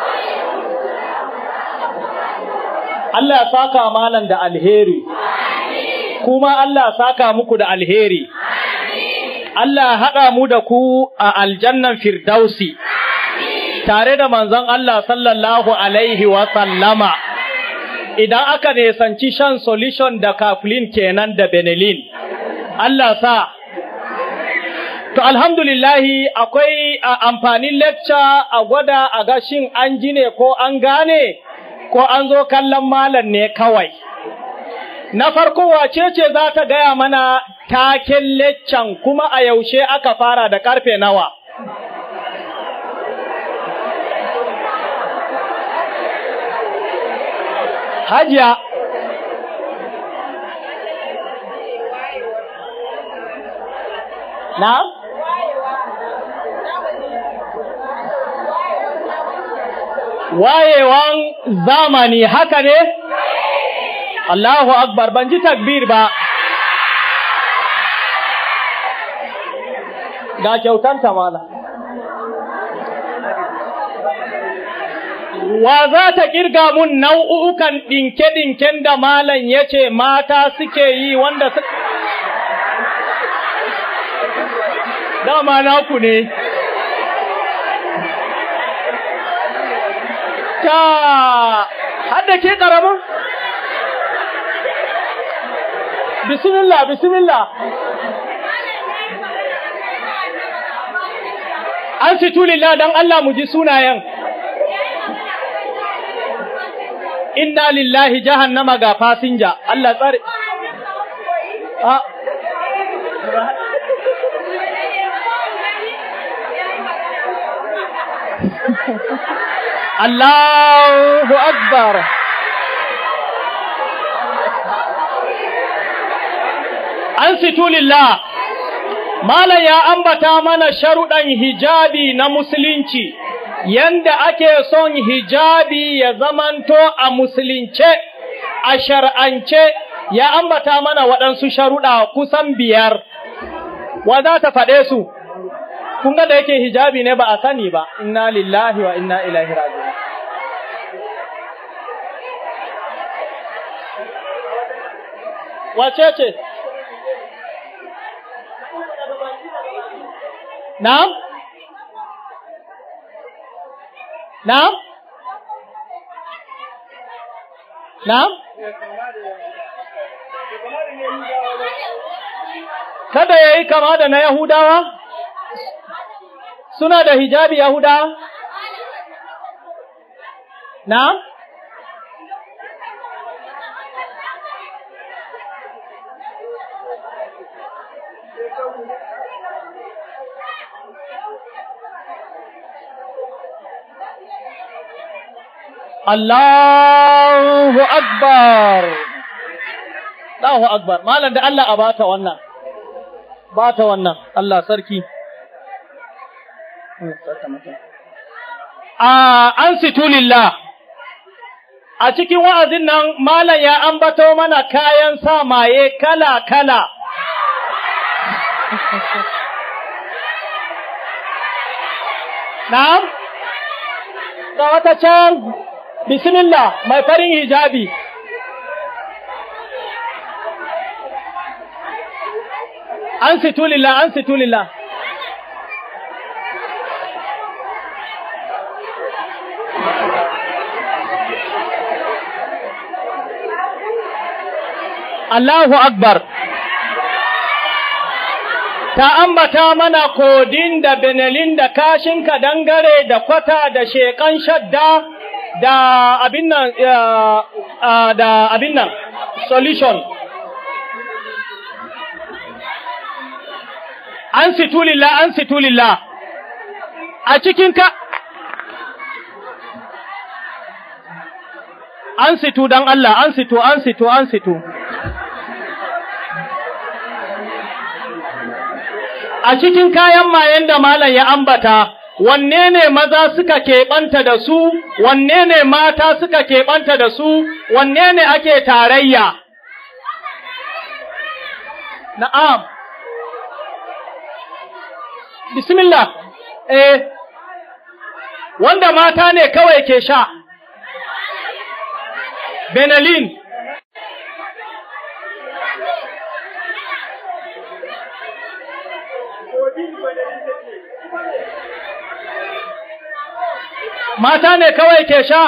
Allah ya saka malam da alheri. kuma Allah saka muku da alheri. Allah haɗa mu da ku a aljannan firdausi, tare da manzon Allah sallallahu Alaihi sallama. idan aka nesanci shan solution da kaflin kenan da benelin. Allah sa. To alhamdulillahi akwai amfanin lecture a gwada a gashin an ji ne ko an gane ko an zo kallon malam ne kawai. Na farko wace ce za ta gaya mana taken leccan kuma a yaushe aka fara da karfe nawa? Hajiya. Na? Wayewan zamani haka ne? Allahu Akbar ban ji takbir ba. Ga kyautanta mala. Wa za ta kirga mun nau'ukan ɗinke-ɗinken da malam ya ce mata suke yi wanda su... Dama naku ne. Ta, hadda ke ƙaramin? bismillah bismillah an fitu lillah dan Allah mu ji sunayen inna lillahi jahannama ga fasinja Allah tsare a Allahu akbar an situlillah Malam ya ambata mana sharuɗan hijabi na musulunci, yanda ake son hijabi ya zamanto a musulunce, a shar'ance, ya ambata mana waɗansu sharuɗa kusan biyar. Wa za ta faɗe su? Kun ga da yake hijabi ne ba a sani ba, inna lillahi wa inna ilaihi raji'un. Wace ce? Na'am? Na'am? Na'am? Kada ya yi kama da na Yahudawa? Suna da hijabi Yahudawa? Na'am? Allahu Akbar. Allahu Akbar. Malam da Allah a bata wannan. Bata wannan. Allah sarki. A an situlillah. A cikin wa'azin nan malam ya ambato mana kayan sa maye kala-kala. Na'am? Ga wata can, bismillah, mai farin hijabi. An situlillah, an situlillah. Allahu Akbar. ta ambata mana kodin da benelin da kashin dangare da kwata da shekan shadda da abin nan da abin nan solution an situlillah an situlillah a cikin ka an situ dan Allah an situ an situ an situ a cikin kayan mayen da malam ya ambata, wanne ne maza suka keɓanta da su, wanne ne mata suka keɓanta da su, wanne ne ake tarayya? Na'am. Bismillah, eh, wanda mata ne kawai ke sha, Benelin. mata ne kawai ke sha?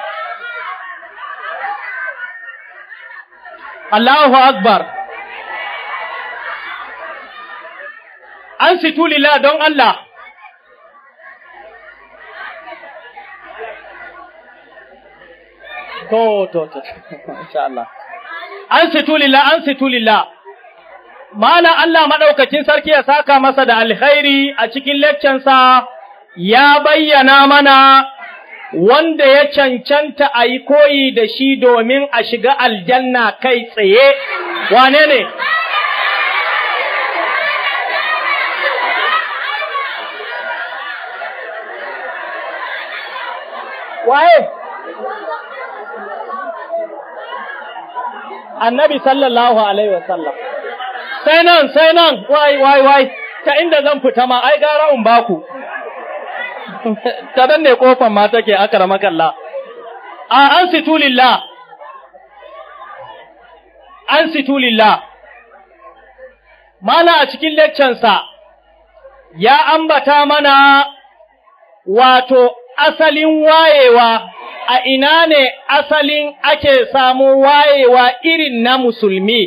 Allahu Akbar. An situlila don Allah. To, to, to, insha Allah. An situlila, an situlila. Malam Allah maɗaukacin sarki ya saka masa da alkhairi a cikin leccensa ya bayyana mana wanda ya cancanta a yi koyi da shi domin a shiga aljanna kai tsaye, wane ne? Waye? Annabi sallallahu Alaihi wasallam. Sai nan, sai nan, wai, wai, wai, ta inda zan fita ma, ai gara in baku. ta dan ne kofan ma take akara makalla a an situlillah an situlillah mala a cikin leccansa ya ambata mana wato asalin wayewa a ina ne asalin ake samu wayewa irin na musulmi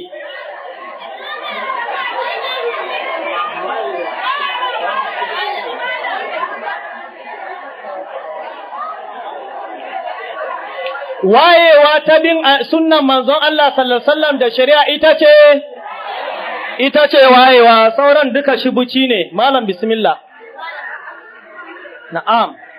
wayewa ta bin sunnan manzon Allah sallallahu alaihi wasallam da shari'a ita ce ita ce wayewa sauran duka shibuci ne malam bismillah na'am